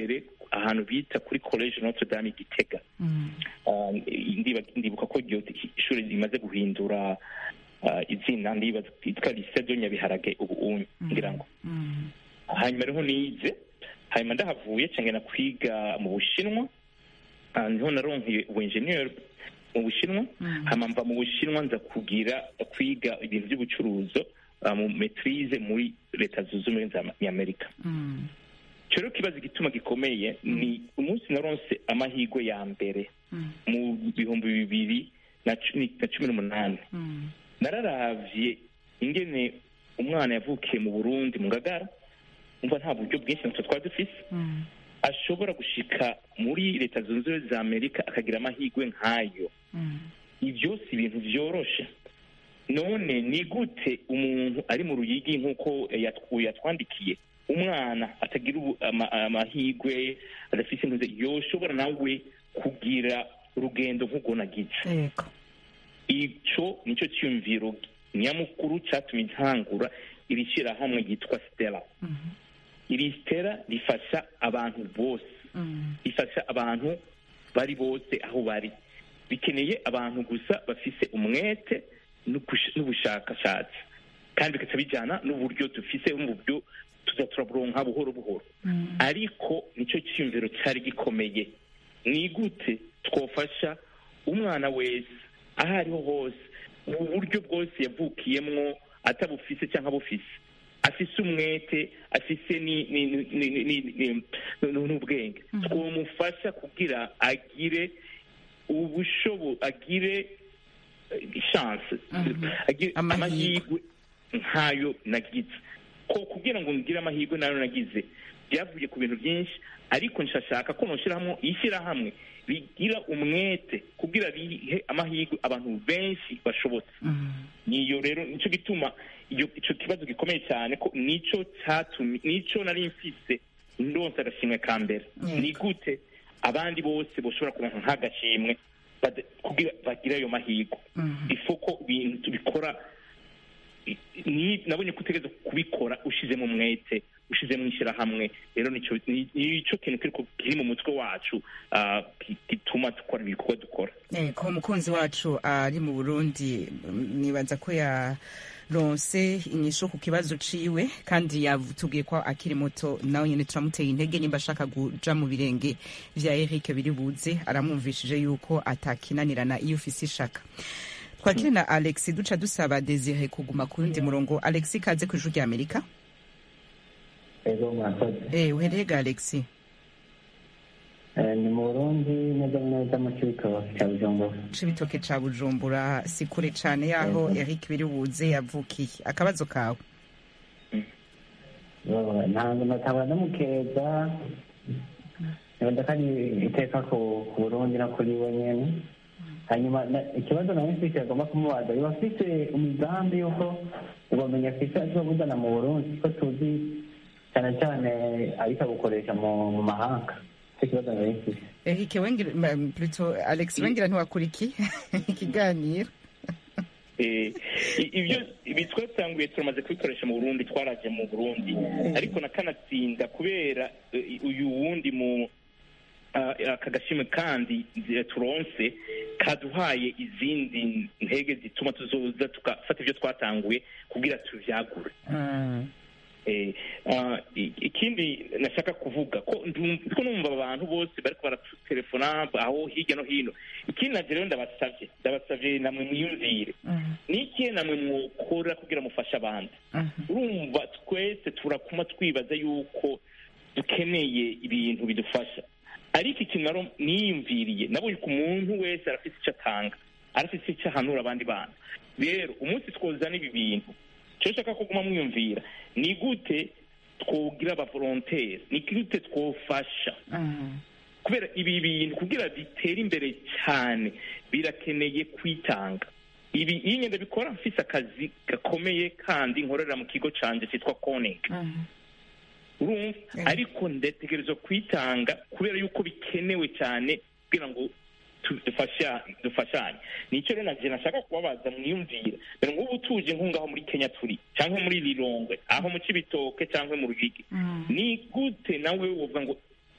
ahantu bita kuri college notre dame gitega Ah, ndiba- ndibuka ko iryo ishuri rimaze guhindura ah, izina ndibaza ryitwa lycée de nyabiharage ubu unyu ngira ngo hanyuma rero nize hanyuma ndahavuye cengena kwiga mu bushinwa Ah, niho naronkeye ubu engineer mu bushinwa hanyuma mva mu bushinwa nza kugira kwiga ibintu by'ubucuruzo ah, mu maitrise muri leta zunze ubumwe za amerika icyo rero kibazo igituma gikomeye ni umunsi naronse amahirwe ya mbere mu bihumbi bibiri na cumi na cumi n'umunani nararavye ingene umwana yavukiye mu burundi mu ngagara umva nta buryo bwinshi natwe twari dufise ashobora gushika muri leta zunze ubumwe za amerika akagira amahirwe nk'ayo ibyo si ibintu byoroshe none ni gute umuntu ari mu ruyigi nk'uko yatw- yatwandikiye umwana atagira ubu- ama- amahirwe adafite intuze yoshobora nawe kugira urugendo nk'ubwo nagize yego ico nicyo cyiyumviro nyamukuru cyatumye ntangura iri shyirahamwe ryitwa stella iri stella rifasha abantu bose rifasha abantu bari bose aho bari bikeneye abantu gusa bafise umwete n'ubush- n'ubushakashatsi kandi bigaca bijyana n'uburyo dufise mu buryo tuza turaburonka buhoro buhoro ariko nicyo cyiyumviro cyari gikomeye ni gute twofasha umwana wese aho ariho hose mu buryo bwose yavukiyemwo atabufise cyangwa abufise afise umwete afise ni- ni- ni- ni- ni- ni- ni- ni- n'ubwenge twomufasha kugira agire ubushobo agire eh, chance agire amahirwe nkayo nagize ko kugira ngo ngire amahirwe nayo nagize byavuye ku bintu byinshi ariko nshashaka ko noshyiramo ishyirahamwe rigira umwete kugira rihe amahirwe abantu benshi bashobotse niyo rero nicyo gituma iyo icyo kibazo gikomeye cyane ko nicyo cyatumye nicyo nari mfise ndonse agashimwe ka mbere ni gute abandi bose bashobora kuronka nk'agashimwe bada- kugira bagire ayo mahirwe ifoko ibintu tubikora i- ni nabonye ko utegereza kubikora ushizemo umwete ushizemo ishyirahamwe rero nicyo ni- nicyo kintu kiriko kiri mu mutwe wacu ah, gi- gituma dukora ibikorwa dukora ko umukunzi wacu ari mu burundi mm, nibaza ko yaronse inyishu ku kibazo ciwe kandi yatubwiye ko akiri muto nawe nyene turamuteye intege nimba ashaka kuja mu birenge vya eric biri buze aramwumvishije yuko atakinanirana iyo ufise ishaka twakire na alex duca dusaba desire kuguma ku wundi murongo alex kaze ku ijuru rya amerika ego mwakoze eh uhereye ga alex Eh, ni mu burundi neza neza mu cibitoki cya bujumbura cibitoke ca bujumbura si kure cane yaho eric biri buze yavukiye akabazo kawe Yo, ntabwo nataba namukeza nibaza ko ari iteka ku ku burundi no kuri we nyene hanyuma na- ikibazo nawe mfise agomba kumubaza yoba afise umugambi yuko ubumenyi afise azobuzana mu burundi ko tuzi cyane cyane ariko abukoresha mu mu mahanga icyo kibazo nawe mfise Eric wengira m- plutôt Alex wengira ntiwakuriki ikiganiro Eh, i- ibyo ibi twatanguye turamaze kubikoresha mu burundi twaraje mu burundi ariko nakanatsinda kubera eh, uyu wundi mu ah, aka gashimwe kandi eh, turonse kaduhaye izindi ntege zituma tuzoza tugafata ibyo twatanguye kugira tuvyagure Eh, ah, i- ikindi nashaka kuvuga ko ndum- ko numva abantu bose bariko baratelefona aho hirya no hino ikindi naje rero ndabasavye ndabasavye namwe mwiyumvire n'ikihe namwe mwokora kugira mufashe abandi urumva twese turakuma twibaza yuko dukeneye ibintu bidufasha ariko ikintu naro niyumviriye nabonye ko umuntu wese arafite icyo atanga arafite icyo ahanura abandi bantu rero umunsi twozana ibi bintu icyo nshaka kuguma mwiyumvira ni gute twogira abavolontere ni gute twofasha kubera ibi bintu kugira bitere imbere cyane birakeneye kwitanga ibi iyo ngenda bikora mfise akazi gakomeye kandi nkorera mu kigo canje cyitwa koning urumva ariko ndategerezwa kwitanga kubera yuko bikenewe cyane kugira ngo tu- dufasha- dufashanye nicyo rero naje nashaka kubabaza mwiyumvira dore ngubu tuje nk'ungaho muri kenya turi cyangwa muri lilongwe aho mu cibitoke cyangwa mu rugigi ni gute nawe wovuga ngo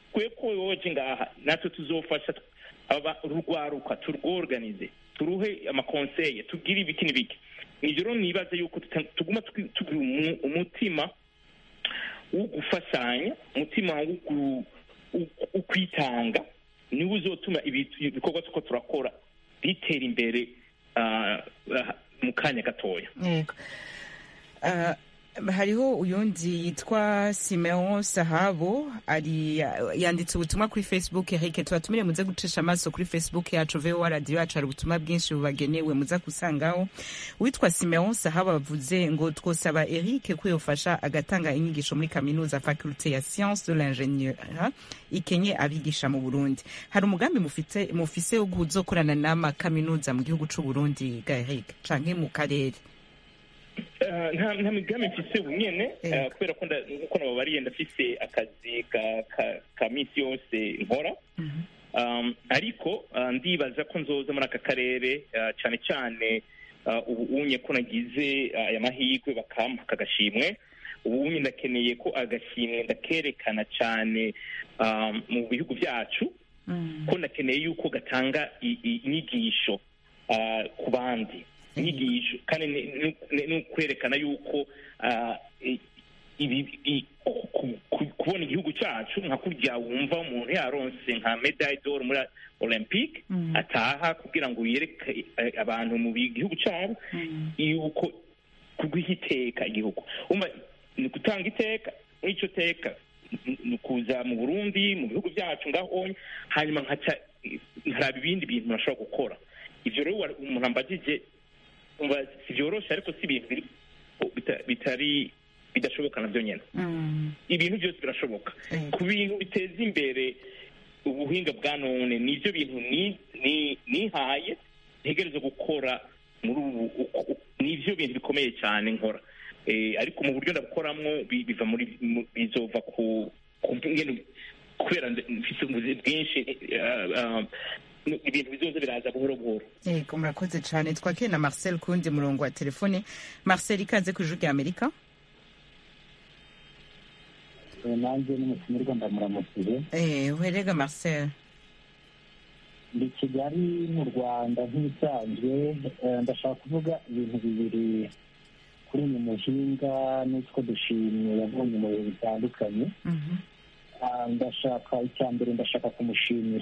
twe ko woje ngaha natwe tuzofasha aba rugwaruka turworganize turuhe amakonseye tugire ibiki n'ibiki nivyo rero nibaza yuko tuta- tuguma twi- tugira umu- umutima wo gufashanya umutima wo gu- wo- wo kwitanga niwo uzotuma ibi- ibikorwa tuko turakora bitera imbere ah, ah, mu kanya gatoya yego Ah, hariho uyundi yitwa simeon sahabo ari yanditse ubutumwa kuri facebook reke tubatumire muze gucisha amaso kuri facebook yacu voa radiyo yacu hari ubutumwa bwinshi bubagenewe muza gusangaho uwitwa simeon sahabo avuze ngo twosaba eric ko yofasha agatanga inyigisho muri kaminuza faculte ya science de l'ingenieur ikenye abigisha mu burundi hari umugambi mufite mufise wo kuzokorana n'amakaminuza mu gihugu c'u burundi ga eric canke mu karere Ah, nta nta migambi mfise ubu nyene ah, kubera ko nda- nkuko nababariye ndafise akazi ka- ka- ka misi yose nkora Um, ariko ah, ndibaza ko nzoza muri aka karere ah, cane cane ah, ubu unye ko nagize ah, aya mahirwe bakampa aka gashimwe ubu unye ndakeneye ko agashimwe ndakerekana cane ah, mu bihugu vyacu ko nakeneye yuko gatanga i- i- inyigisho ah, ku bandi inyigisho kandi ni- ni- ni ni ukwerekana yuko ah, i- ibi- i- ku- ku- kubona igihugu cyacu nka kurya wumva umuntu yaronse nka medaille d'or muri olympique ataha kugira ngo yereke eh, abantu mu bi- gihugu cyabo yuko kuguha iteka igihugu umva ni gutanga iteka muri icyo teka ni- ni ukuza mu burundi mu bihugu byacu ngahonye hanyuma nkaca nkaraba ibindi bintu nashobora gukora ivyo rero wa- umuntu ambajije umva si vyoroshe ariko si ibintu biri- bita- bitari bidashoboka navyo nyene ibintu byose birashoboka ku bintu biteza imbere ubuhinga bwa none nivyo bintu ni- ni- nihaye ntegereza gukora muri ubu uku- uku- nivyo bintu bikomeye cyane nkora Eh, ariko mu buryo ndabukoramwo bi- biva muri mu- bizova ku ku ngene kubera nze- mfise ubuzi bwinshi eh, ah, ibintu bizoza biraza buhoro buhoro yego murakoze cyane twakire na marcel ku wundi murongo wa telefone marcel ikaze ku ijuru rya amerika nanjye n'umutumirwa ndamuramukije Eh, uherega marcel ndi kigali mu rwanda nk'ibisanzwe eh, ndashaka kuvuga ibintu bibiri kuri uyu muhinga n'utwo dushimwe yabonye mu bihe bitandukanye Ah, ndashaka icya mbere ndashaka kumushimira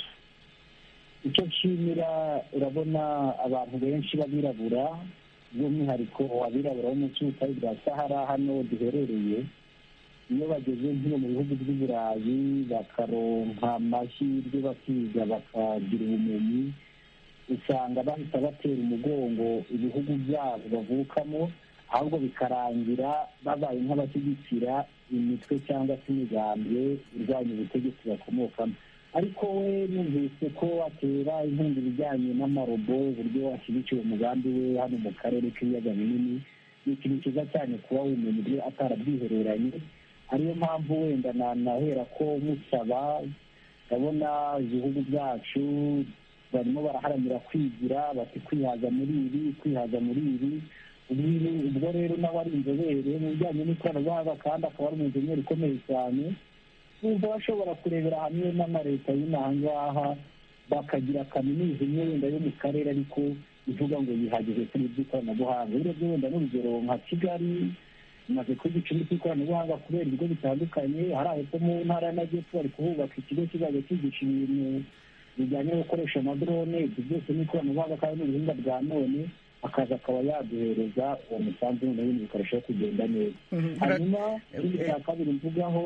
icyo nshimira urabona abantu benshi b'abirabura by'umwihariko abirabura bo munsi y'ubutayu bwa sahara hano duherereye iyo bageze nk'iyo mu bihugu by'i burayi bakaronka amahirwe bakiga bakagira ubumenyi usanga bahita batera umugongo ibihugu byabo bavukamo ahubwo bikarangira babaye nk'abashyigikira imitwe cyangwa se imigambwe irwanya ubutegetsi bakomokamo ariko we numvise ko atera inkunga ibijyanye n'amarobo uburyo ashyigikiye umugambi we hano mu karere k'ibiyaga binini ni ikintu cyiza cyane kuba wumenya ibyo atarabyihereranye ariyo mpamvu wenda nanahera ko musaba ndabona ibihugu byacu barimo baraharanira kwigira bati kwihaza muri ibi kwihaza muri ibi ubwo- ubwo rero nawe ari inzobere mu bijyanye n'ikoranabuhanga kandi akaba ari umujeniyeri ukomeye cyane bumva bashobora kurebera hamwe n'amaleta y'inaha ngaha bakagira kaminuza imwe wenda yo mu karere ariko ivuga ngo yihagije kuri iby'ikoranabuhanga urebye wenda n'urugero nka kigali imaze kuba igicumbi cy'ikoranabuhanga kubera ibigo bitandukanye hari aho mu ntara y'amajyepfo bari kuhubaka ikigo kizajya cyigisha ibintu bijyanye no gukoresha amadrone ibyo byose n'ikoranabuhanga kandi n'ubuhinga bwa none akaza akaba yaduhereza uwo musanzu noneho ibintu bikarushaho kugenda neza hanyuma ikindi cya kabiri mvugaho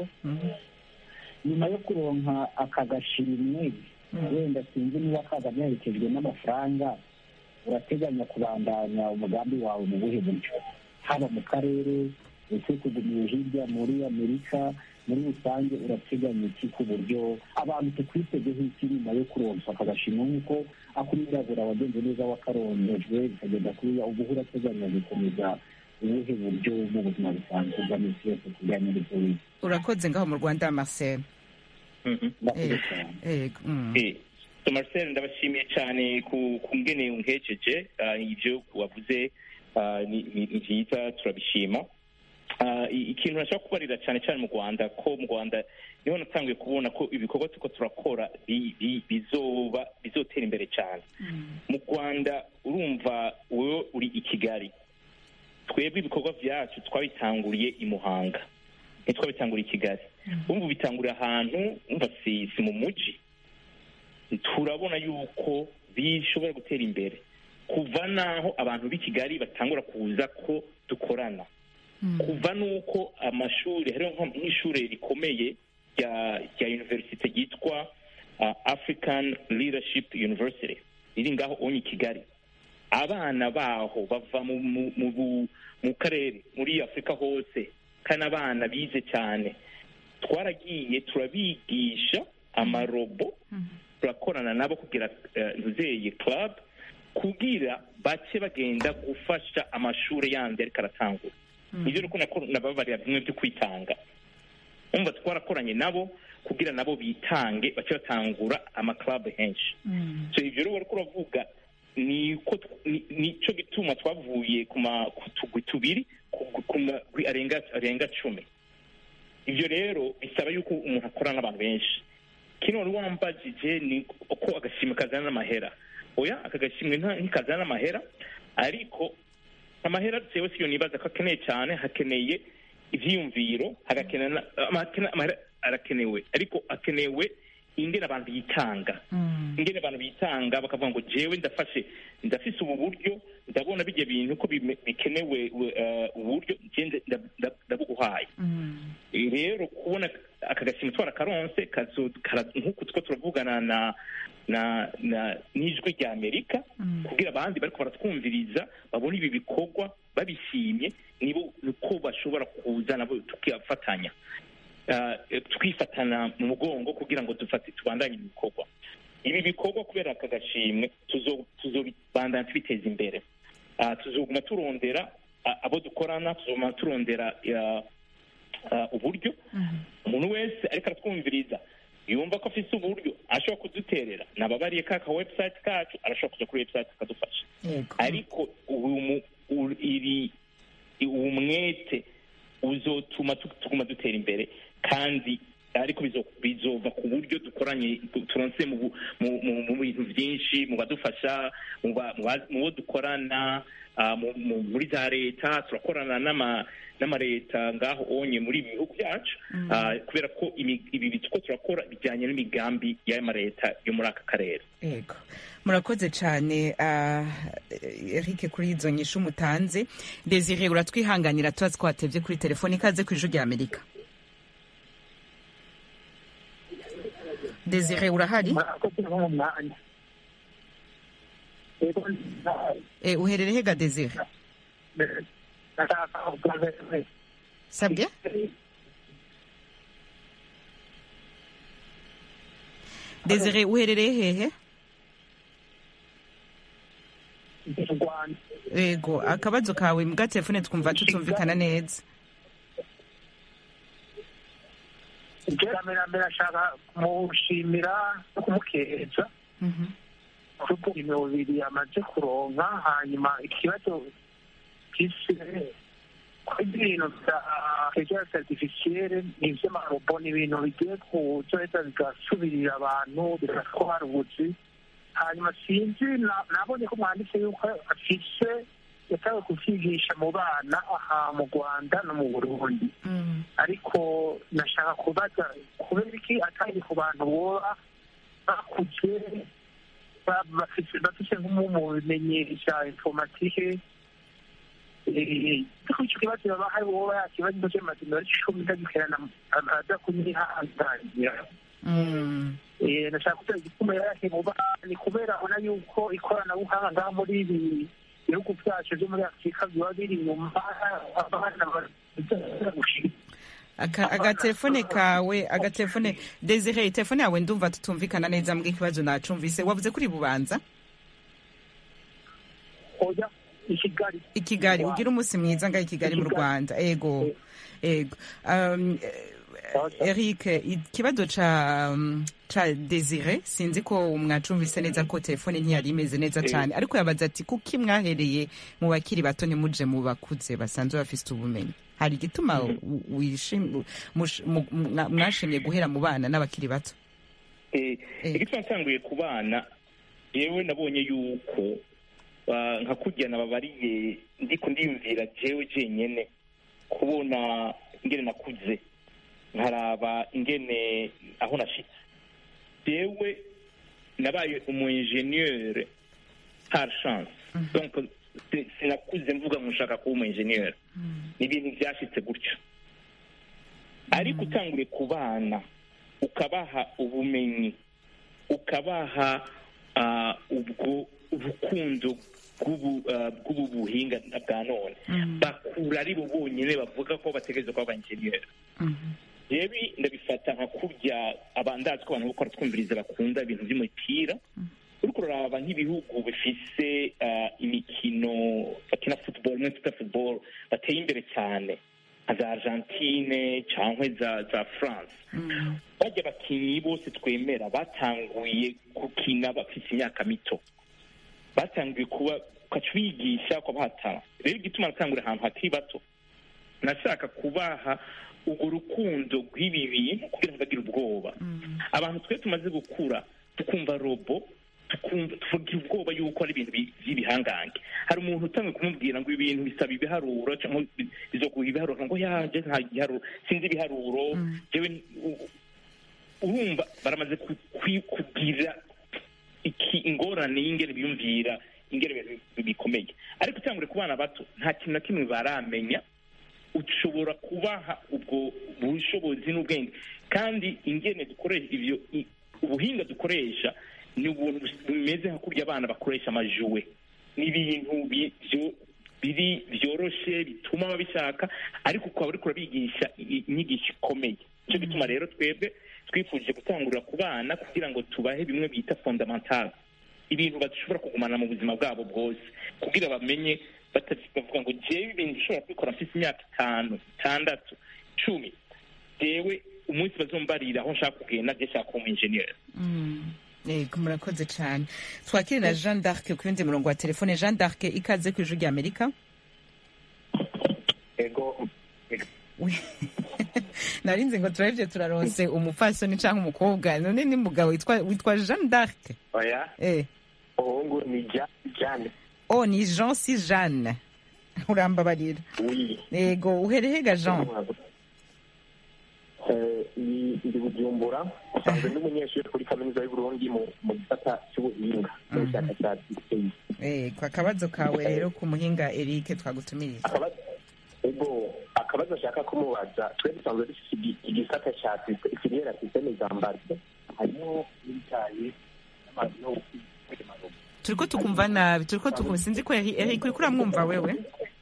nyuma yo kuronka aka gashimwe wenda sinzi niba kaza gaherekejwe n'amafaranga urateganya kubandanya umugambi wawe mu buhe buryo haba mu karere ese kugumiye hirya muri amerika muri rusange urateganya iki ku buryo abantu tukwitegeho iki nyuma yo kuronsa aka gashimwe nk'uko akumwirabura wagenze neza wakarongejwe bikagenda kuriya ubu urateganya gukomeza ubuhe buryo mu buzima busanzwe bwa minsi yose kujyanye n'ibyo wize urakoze ngaho mu rwanda marcel Murakoze cyane. yego mm. Eh, so Marcel ndabashimiye cyane ku ku ngene unkejeje ah, ivyo wavuze ah, ni ni- ni byiza turabishima ah, i- ikintu nashaka kubarira cyane cyane mu rwanda ko mu rwanda niho natanguye kubona ko ibikorwa turiko turakora bi- bi- bizoba bizotera imbere cyane mu rwanda urumva wowe uri i kigali twebwe ibikorwa byacu twabitanguriye i muhanga ntitwabitanguriye i kigali urumva ubitangurira ahantu umva si si mu mujyi turabona yuko bishobora gutera imbere kuva n'aho abantu b'i kigali batangura kuza ko dukorana kuva n'uko amashuri hariho nko- nk'ishuri rikomeye rya rya universite ryitwa uh, african leadership university riri ngaho onye i kigali abana baho bava mu, mu, mu, bu- mu karere muri afurika hose kandi abana bize cyane twaragiye turabigisha amarobo turakorana nabo kugira eh, ntuzeye club kugira bace bagenda gufasha amashuri yandi ariko aratangura nibyo rero ko nababarira bimwe byo kwitanga umva twarakoranye nabo kugira nabo bitange bace batangura amaklabu henshi so ibyo rero wariko uravuga niko ni- nico gituma twavuye ku ma- ku tugwi tubiri ku- ku magwi arenga arenga cumi ibyo rero bisaba yuko umuntu akorana n'abantu benshi kino wari wambajije ni uko agashimwe kazana n'amahera oya aka gashimwe nta- ntikazana n'amahera ariko amahera jewe siyo nibaza ko akeneye cyane hakeneye ivyiyumviro hagakenera na- amahera amahera arakenewe ariko akenewe ingene abantu bitanga ingene abantu bitanga bakavuga ngo jewe ndafashe ndafise ubu buryo ndabona bijya bintu ko bime- bikenewe uh, uburyo je nda- nda- nda- ndabuguhaye rero kubona aka gashimwe twarakaronse kazo- kara- nk'uku two turavugana na na na n'ijwi rya amerika kugira abandi bariko baratwumviriza babone ibi bikorwa babishimye nibo niko bashobora kuza nabo tukifatanya Ah, eh, twifatana mu mugongo kugira ngo dufate tubandanye ibi bikorwa ibi bikorwa kubera aka gashimwe tuzo- tuzobandanya tubiteza imbere Ah, tuzoguma turondera ah, abo dukorana tuzoguma turondera ah, ah, uburyo umuntu wese ariko aratwumviriza yumva ko afise uburyo ashobora kuduterera nababariye ka ka website kacu arashobora kuja kuri website akadufasha ariko ubu mu- u- iri uwo mwete uzotuma tu- tuguma dutera imbere kandi ariko bizo- bizova ku buryo dukoranye tu- turonse mu bu- mu- mu- mu bintu byinshi mu badufasha mu ba- mu ba- mu bo dukorana ah, mu- mu- muri za leta turakorana n'ama n'amaleta ngaho onye muri ibi bihugu byacu Ah, kubera ko imi- ibi bitwo turakora bijyanye n'imigambi y'amaleta yo muri aka karere yego murakoze cyane ah, eric kuri izo nyishu mutanze desire uratwihanganira tuba twatebye kuri telefone ikaze ku ijwi rya amerika desire urahari Eh, uherereye hega desire sabwe desire uherereye hehe yego akabazo kawe mbwa telefone twumva tutumvikana neza iterambere mbere ashaka kumushimira no kumukeza kuko imibiri yamaze kuronka hanyuma ikibazo gise kuri ibintu bya intelligence artificielle ni ivy'amarobo ni ibintu bigiye kuzoheza bigasubirira abantu bigatwara ubuzi hanyuma sinzi na- nabonye ko mwanditse yuko afise yatawe kuvyigisha mu bana aha mu rwanda no mu burundi ariko nashaka kubaza kubera iki atari ku bantu boba bakuze ba- bafise bafise nk'umu mu bimenyi vya informatike Eh, ariko ico kibazo baba hari woba yakibazo c'amazina y'icumi ndagikerana aza kunyihanganira Eh, nashaka kugira igituma yarahe mu bana ni kubera abona yuko ikoranabuhanga ngaha muri ibi bihugu vyacu vyo muri afurika biba biri inyuma abana baza gushika Aka- agatelefone kawe agatelefone desire telefone yawe ndumva tutumvikana neza mbwa ikibazo nacumvise wavuze kuri bubanza oya i kigali i kigali ugira umunsi mwiza ngaho i kigali mu rwanda ego ego Um, eh, eric ikibazo ca um, ca desire sinzi ko mwacumvise neza ko telefone ntiyari imeze neza Eh. cyane ariko yabaza ati kuki mwahereye mu bakiri bato ntimuje mu bakuze basanzwe bafise ubumenyi hari igituma u- wishim- mush- mu- mwa- mwashimye guhera mu bana n'abakiri bato Eh, igituma ntanguye ku bana yewe nabonye yuko ah, nka kurya nababariye ndiko ndiyumvira jewe jenyene kubona ingene nakuze nkaraba ingene aho nashitse jewe nabaye umu ingenieur par chance donc si- sinakuze mvuga ngo nshaka kuba umu ingenieur ni ibintu byashitse gutyo ariko utanguriye ku bana ukabaha ubumenyi ukabaha ah, ubwo urukundo bw'ubu ah, bw'ubu buhinga bwa none bakura ari bo bonyine bavuga ko bategereza kuba abanjeniyeri yewe ndabifata nka kurya abandazi ko abantu bakora twumviriza bakunda ibintu by'umupira uriko uraraba nk'ibihugu bifise ah, imikino bakina football imwe twita football bateye imbere cyane nka za argentine cyangwa za za france bajya abakinnyi bose twemera batanguye gukina bafite imyaka mito batanguye kuba ukaca ubigisha ukabahatana rero igituma natangura ahantu hakiri bato nashaka kubaha urwo rukundo rw'ibi bintu kugira ngo bagire ubwoba abantu twe tumaze gukura tukumva robo tukumva tuvugira ubwoba yuko ari ibintu bi- by'ibihangange hari umuntu utangiye kumubwira ngo ibi bintu bisaba ibiharuro cyangwa bi- bizoguha ibiharuro ngo yaje nta giharuro sinzi ibiharuro jewe u- urumva baramaze ku- kwi- kugira iki ingorane y'ingene biyumvira ingene ibintu bi- bikomeye ariko utangure ku bana bato nta kintu na kimwe baramenya ushobora kubaha ubwo bushobozi n'ubwenge kandi ingene dukoresha ibyo i- ubuhinga dukoresha ni ubuntu bumeze nka kurya abana bakoresha amajuwe ni ibintu bi- byo- biri byoroshe bituma babishaka ariko ukaba uriko urabigisha i- inyigisho ikomeye nicyo gituma rero twebwe twifuje gutangurira ku bana kugira ngo tubahe bimwe bita fondamental ibintu bashobora kugumana mu buzima bwabo bwose kugira bamenye bata- bavuga ngo jewe ibintu ushobora kubikora mfite imyaka itanu itandatu cumi jewe umunsi bazombarira aho nshaka kugenda je nshaka kuba umu engineer yego murakoze cyane twakire na jean d'arc ku yundi murongo wa telefone jean d'arc ikaze ku ijwi rya amerika ego narinzi ngo turabye turaronse umupfasoni cyangwa umukobwa none ni mugabo witwa witwa jean d'arc oya eh umuhungu ni Ja- jane oh ni jean si jeanne urambabarira oui yego uherehega jean Eh, ni- ndi bujumbura usanzwe ndi umunyeshuri kuri kaminuza y'uburundi mu mu gisata cy'ubuhinga n'ubushakashatsi yego akabazo kawe rero ku muhinga eric twagutumiriza Akabazo- ego akabazo ashaka kumubaza twe dusanzwe dufite igi- igisata cya sise- filiera systeme zambarse harimo n'ibijyanye n'amazu turiko tukumva nabi turiko tukumva sinzi ko Eric Eric uriko uramwumva wewe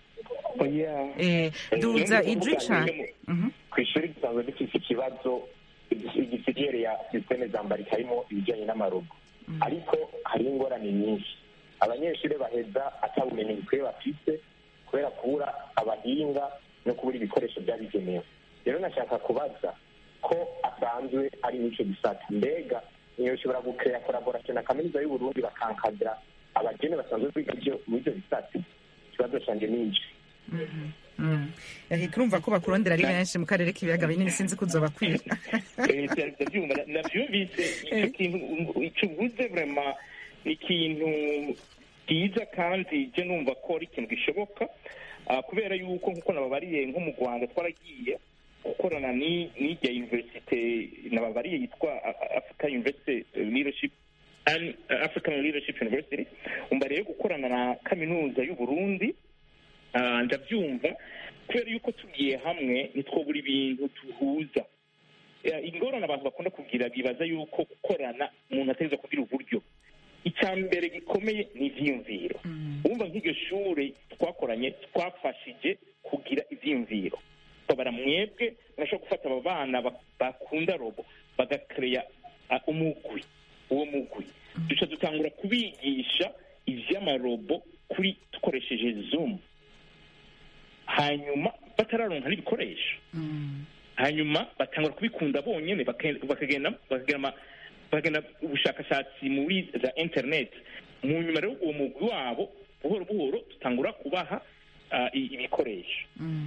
eh duza ijwi cane Mhm. ku ishuri dusanzwe dufite ikibazo igisiriyeri ya sisiteme zambarika harimo ibijyanye n'amarobo ariko hari ingorane nyinshi abanyeshuri baheza atabumenyi bukwiye bafite kubera kubura abahinga no kubura ibikoresho byabigenewe rero nashaka kubaza ko asanzwe ari n'icyo gisata mbega niyo ushobora gukeya collaboration na kaminuza y'uburundi bakankadira abagene basanzwe biga ibyo- muri ibyo bisata ikibazo canje ni iki Mm. Eric urumva ko bakurondera ari benshi mu karere k'ibiyaga binini sinzi ko uzobakwira Eh, ndabyumva nabyumvise icyo kintu icyo uvuze vrema ni ikintu cyiza kandi je numva ko ari ikintu gishoboka Ah, kubera yuko nkuko nababariye nko mu rwanda twaragiye gukorana ni- n'irya universite nababariye yitwa A- A- africa university leadership and african leadership university umva rero gukorana na kaminuza y'uburundi Ah, ndabyumva kubera yuko tugiye hamwe ntitwobura ibintu tuhuza Eh, ingorane abantu bakunda kugira bibaza yuko gukorana umuntu ategereza kugira uburyo icya mbere gikomeye ni ivyiyumviro wumva nk'iryo shure twakoranye twafashije kugira ivyiyumviro babara mwebwe murashobora gufata abo bana ba- bakunda robo bagakereya ah, umugwi uwo mugwi duca dutangura kubigisha ivy'amarobo kuri dukoresheje zoom hanyuma batararonka n'ibikoresho hanyuma batangura kubikunda bonyine bake- bakagenda bakagenda ama- bakagenda ubushakashatsi muri za internet mu nyuma rero uwo mugwi wabo buhoro buhoro dutangura kubaha ah, i- ibikoresho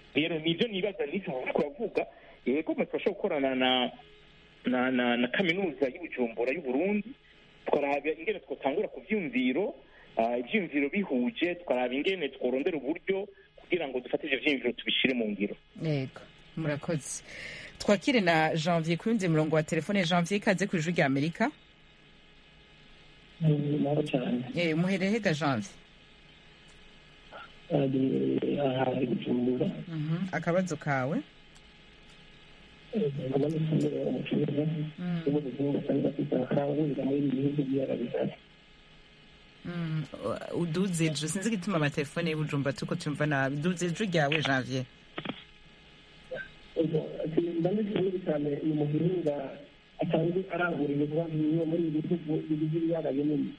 rero nibyo nibaza n'icyo turavuga yego turashobora gukorana na na na na kaminuza y'ubujumbura y'uburundi tukaraba ingene twatangura ku vyumviro ah, ivyumviro bihuje tukaraba ingene tworondera uburyo kugira ngo dufate ivyo vyumviro tubishire mu ngiro yego murakoze twakire na janvier ku yundi murongo wa telefone janvier ikaze ku ijwi rya amerika naho cyane Eh, muhereye hega janvier ari aha gucumbura Mhm, akabazo kawe nkaba n'ifumbire umucuruzi w'ubuzima usanga bafite amafaranga muri ibi bihugu by'arabishatse Mm, uduze ijwi sinzi igituma amatelefone y'ubujumba tuko tumva nabi duze ijwi ryawe janvier ndanditse cyane ni umuhinga asanzwe arangura ibikorwa bimwe muri ibi bihugu bigize ibiyaga binini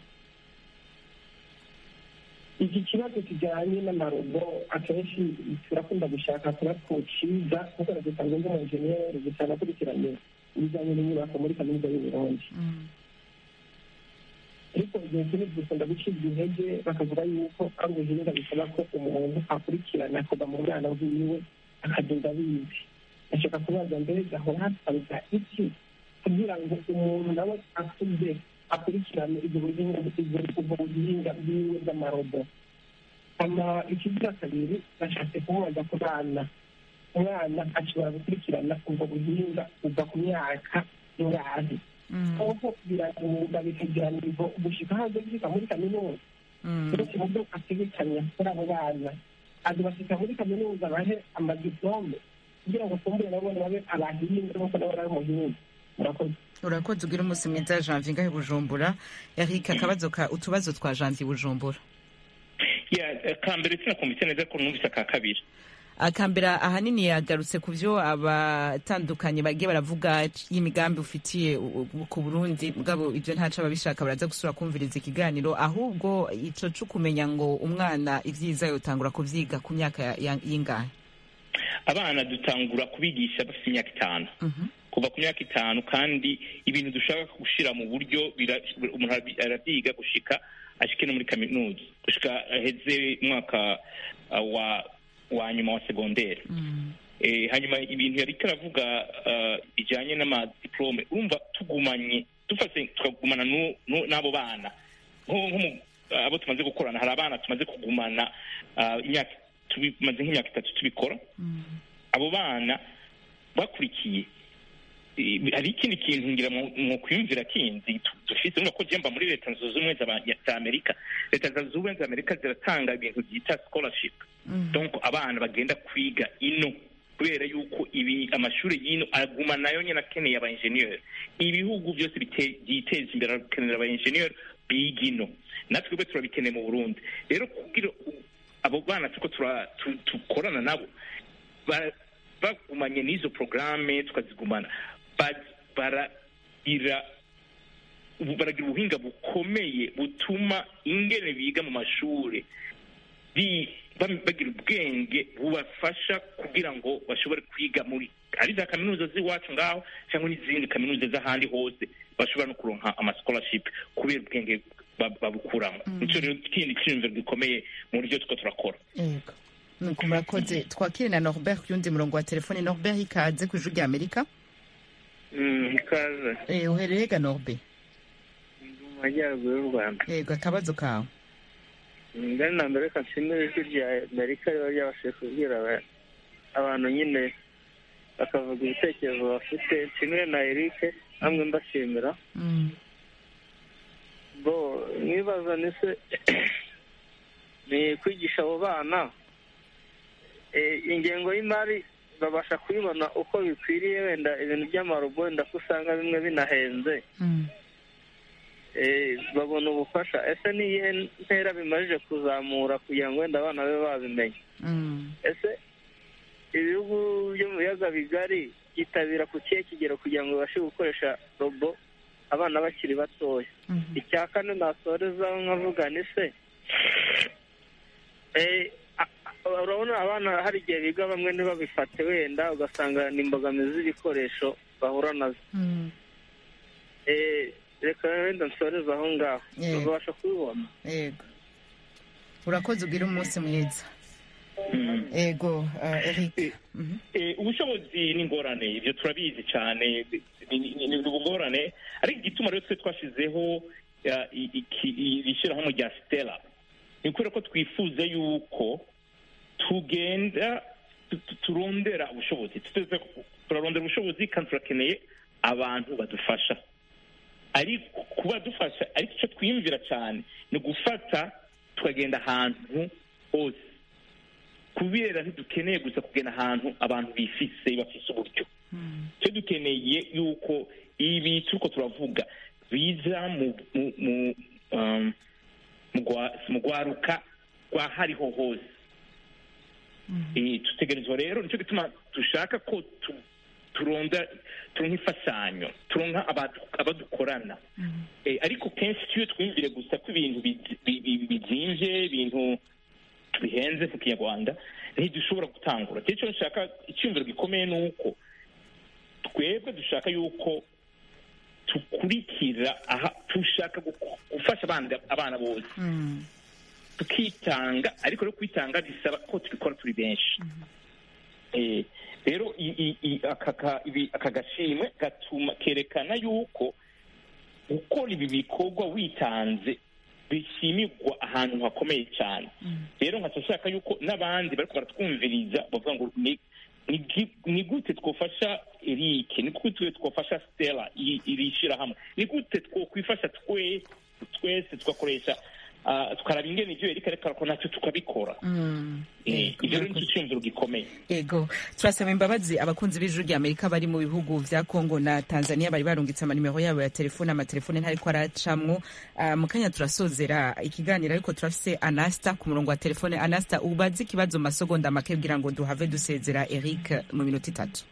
iki kibazo kijyanye n'amarobo akenshi turakunda gushaka kuba twociza kuko dusanzwe ndi umujeniyeri gusa nakurikiranye ibijyanye n'inyubako muri kaminuza y'uburundi ariko igihe kinini dukunda gucibwa intege bakavuga yuko ari ubuhinga bisaba ko umuntu akurikirana kuva mu bwana bwiwe akagenda abizi ashaka kubaza mbere gahora hasabuka iki kugira ngo umuntu nawe akuze akurikirane ibyo buhinga ubwo buhinga bwiwe bw'amarobo ama ikigira kabiri bashatse kumubaza ku bana umwana ashobora gukurikirana ubwo buhinga kuva ku myaka ingahe aho biramuga bikagira nivo gushika hanze gushika muri kaminuza uretse mu byo ategekanya kuri abo bana azobashika muri kaminuza bahe amadiplome kugira ngo kumbure nabone babe abahinga nk'uko nabo ari umuhinga murakoze urakoze ugira umunsi mwiza janvier ngahe bujumbura eric akabazo ka utubazo twa janvier bujumbura ya kambere sinakumvise neza ko numvise aka kabiri akambera ahanini yagarutse ku byo abatandukanye bagiye baravuga y'imigambi ufitiye u- u- ku burundi bwabo ibyo ntaco ababishaka baraza gusura kumviriza ikiganiro ahubwo ico co kumenya ngo umwana ivyiza yotangura kuvyiga ku myaka ya- ya- y'ingahe abana dutangura kubigisha bafite imyaka itanu kuva ku myaka itanu kandi ibintu dushaka gushira mu buryo bira- umuntu arabi- arabyiga gushika ashike no muri kaminuza gushika aheze umwaka uh, wa wa nyuma wa segondere eh, hanyuma ibintu yariko aravuga uh, bijanye n'amadiplome urumva tugumanye dufase tukagumana nu- nu- n'abo bana nko nko mu- abo tumaze gukorana hari abana tumaze kugumana uh, imyaka tumaze nk'imyaka itatu tubikora abo bana bakurikiye eh, hari ikindi kintu ngira mu mu kwiyumvira kindi tu- dufise urumva ko jemba muri leta zunze ubumwe z'aba- za amerika leta zunze ubumwe za amerika ziratanga ibintu byita scholarship donc abana bagenda kwiga ino kubera yuko ibi amashuri y'ino aguma nayo nyine akeneye aba engineer ibihugu byose bite- byiteza imbere arakenera aba engineer biga ino natwe twebwe turabikeneye mu burundi rero kugira u- abo bana turiko tura- tu- tukorana nabo ba- bagumanye n'izo porogaramu tukazigumana ba- baragira ubu- baragira ubuhinga bukomeye butuma ingene biga mu mashuri bi- bam- bagira ubwenge bubafasha kugira ngo bashobore kwiga muri ari za kaminuza z'iwacu ngaho cyangwa n'izindi kaminuza z'ahandi hose bashobora no kuronka ama-scholarship kubera ubwenge ba- babukuramo nicyo rero ikindi cyiyumviro gikomeye mu buryo tuko turakora yego nuko murakoze twakire na norbert ku yundi murongo wa telefone norbert ikaze ku ijwi rya amerika ikaze Eh, uhereye ga norbe mu majyaruguru y'u rwanda yego akabazo kawe ngari na mbere reka nshimire ijwi rya amerika riba ryabashije kubwira aba- abantu nyine bakavuga ibitekerezo bafite nshimire na eric hamwe mbashimira bo mwibaza ni se ni kwigisha abo bana Eh, ingengo y'imari babasha kuyibona uko bikwiriye wenda ibintu by'amarobo wenda ko usanga bimwe binahenze Eh, babona ubufasha ese ni iyihe ntera bimajije kuzamura kugira ngo wenda abana babe babimenya ese ibihugu byo mu biyaga bigari byitabira ku kihe kigero kugira ngo babashe gukoresha robo abana bakiri batoya icya kane nasorezaho nkavuga ni se eh, a- a- urabona abana hari igihe biga bamwe ntibabifate wenda ugasanga ni imbogamizi z'ibikoresho bahura nazo Eh, reka wenda nsoreze aho ngaho Yego. babasha kubibona yego urakoze ugira umunsi mwiza ego eric ubushobozi ni ingorane ibyo turabizi cyane ni ubugorane ariko igituma rero twe twashyizeho iri shyirahamwe rya sitera ni ukubera ko twifuza yuko tugenda turondera ubushobozi turarondera ubushobozi kandi turakeneye abantu badufasha ariko kuba dufasha ariko icyo twiyumvira cyane ni gufata tukagenda ahantu hose kubera ntidukeneye gusa kugenda ahantu abantu bifise bafise uburyo icyo dukeneye yuko ibi turiko turavuga biza mu rwaruka rwa hariho hose dutegerezwa rero nicyo gituma dushaka ko turonda turonka imfashanyo turonka abadukorana ariko kenshi iyo twumvire gusa ko ibintu bizimvye ibintu bihenze mu kinyarwanda ntidushobora gutangura icyo nshaka icyumviro gikomeye ni uko twebwe dushaka yuko tukurikira aha dushaka gufasha abana bose tukitanga ariko rero kwitanga bisaba ko tubikora turi benshi rero aka gashimwe gatuma kerekana yuko gukora ibi bikorwa witanze bishimirwa ahantu hakomeye cyane rero nkaca nshaka yuko n'abandi bariko baratwumviriza bavuga ngo ni gute twafasha erike ni gute twafasha stella iri shyirahamwe ni gute twokwifasha twese tugakoresha tukaraba ingene ivyo erika ariko arakora nacyo tukabikora ivyo rero nicyo cyumviro gikomeye ego turasaba imbabazi abakunzi b'ijuru rya amerika bari mu bihugu vya kongo na tanzania bari barungitse amanimero yabo ya telefone amatelefone ntariko aracamwo mu kanya turasozera ikiganiro ariko turafise anasta ku murongo wa telefone anasta ubaze ikibazo mu masegonda make kugira ngo duhave dusezera eric mu minota itatu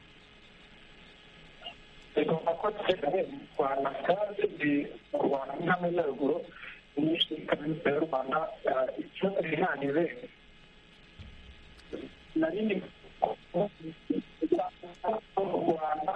ego akoze rwanda kandi ndi mu rwanda nk'amajyaruguru nyinshi kaminuza y'u rwanda ikibazo rihanire nari ndi mu rwanda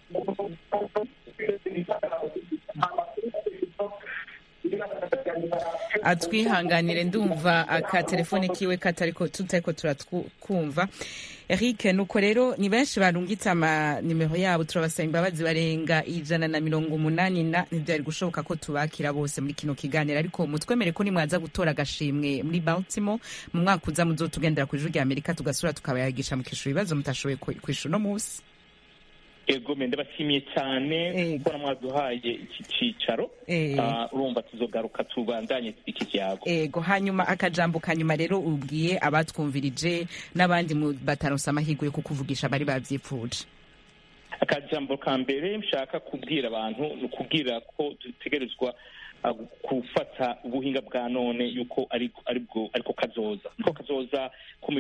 atwihanganire ndumva aka telefone kiwe katariko tutariko turatwumva eric nuko rero ni benshi barungitse amanimero yabo turabasaba imbabazi barenga ijana na mirongo umunani na ntibyari gushoboka ko tubakira bose muri kino kiganiro ariko mutwemere ko nimwaza gutora agashimwe muri baltimo mu mwaka uza muzotugendera ku ijuru rya amerika tugasura tukabayagisha mukishura ibibazo mutashoboye kwishura uno munsi ego mende bashimiye cyane kuko mwaduhaye iki cyicaro urumva tuzogaruka tubandanye iki cyago ego hanyuma akajambo kanyuma rero ubwiye abatwumvirije n'abandi bataronse amahirwe yo kukuvugisha bari babyipfuje akajambo ka mbere nshaka kubwira abantu ni ukubwira ko dutegerezwa gufata ubuhinga bwa none yuko ariko kazoza niko kazoza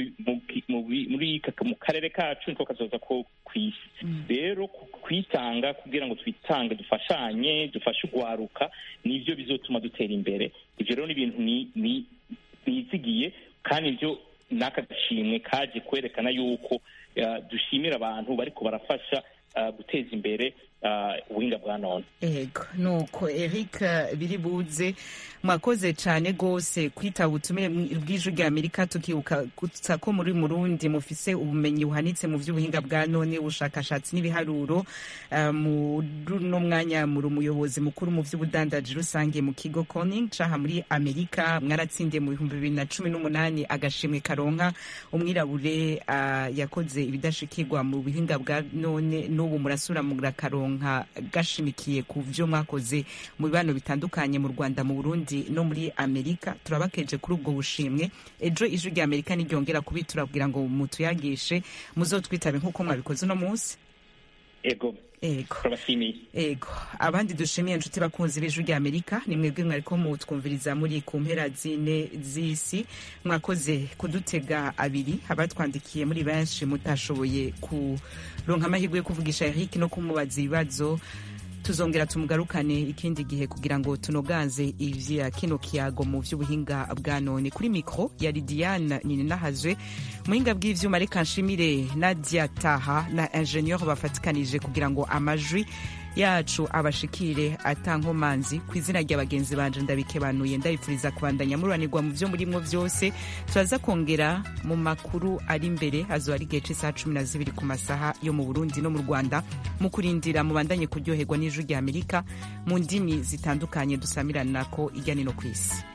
mu karere kacu niko kazoza ko ku isi rero kwitanga kugira ngo twitange dufashanye dufashe urwaruka nibyo bizotuma dutera imbere ibyo rero ni ibintu nizigiye kandi ibyo n'aka gashimwe kaje kwerekana yuko dushimira abantu bariko barafasha guteza imbere ubuhinga bwa none ego nuko eric biri buze mwakoze cyane rwose kwitaba ubutumire bw'ijwi rya amerika tukibutsa ko muri murundi mufise ubumenyi buhanitse mu by'ubuhinga bwa none ubushakashatsi n'ibiharuro muri uno mwanya muri umuyobozi mukuru mu by'ubudandaji rusange mu kigo koning caha muri amerika mwaratsindiye mu bihumbi bibiri na cumi n'umunani agashimwe karonka umwirabure yakoze ibidashikirwa mu buhinga bwa none n'ubu murasura murakaronka nka gashimikiye ku byo mwakoze mu bibano bitandukanye mu rwanda mu burundi no muri amerika turabakeje kuri ubwo bushimwe ejo ijwi rya amerika niryongera kubitura kugira ngo mutuyagishe muzotwitabe nk'uko mwabikoze uno munsi ego ego turabashimiye ego abandi dushimiye inshuti bakunzi b'ijwi rya amerika ni mwebwe mwariko mutwumviriza muri ku mpera zine z'isi mwakoze kudutega abiri abatwandikiye muri benshi mutashoboye kuronka amahirwe yo kuvugisha eric no kumubaza ibibazo tuzongera tumugarukane ikindi gihe kugira ngo tunoganze ivya kino kiyago mu vy'ubuhinga bwa none kuri mikro yari Diane Nininahazwe muhinga bw'ivyuma reka nshimire Nadia Taha na ingenieur bafatikanije kugira ngo amajwi yacu abashikire atankomanzi ku izina rya bagenzi banje ndabikebanuye ndabipfuriza kubandanya mururanirwa mu byo murimwo byose turaza kongera mu makuru ari imbere azoba ari igihe c'isaha cumi na zibiri ku masaha yo mu burundi no mu rwanda mu kurindira mubandanye kuryoherwa n'ijwi rya amerika mu ndimi zitandukanye dusamiranako irya nino ku isi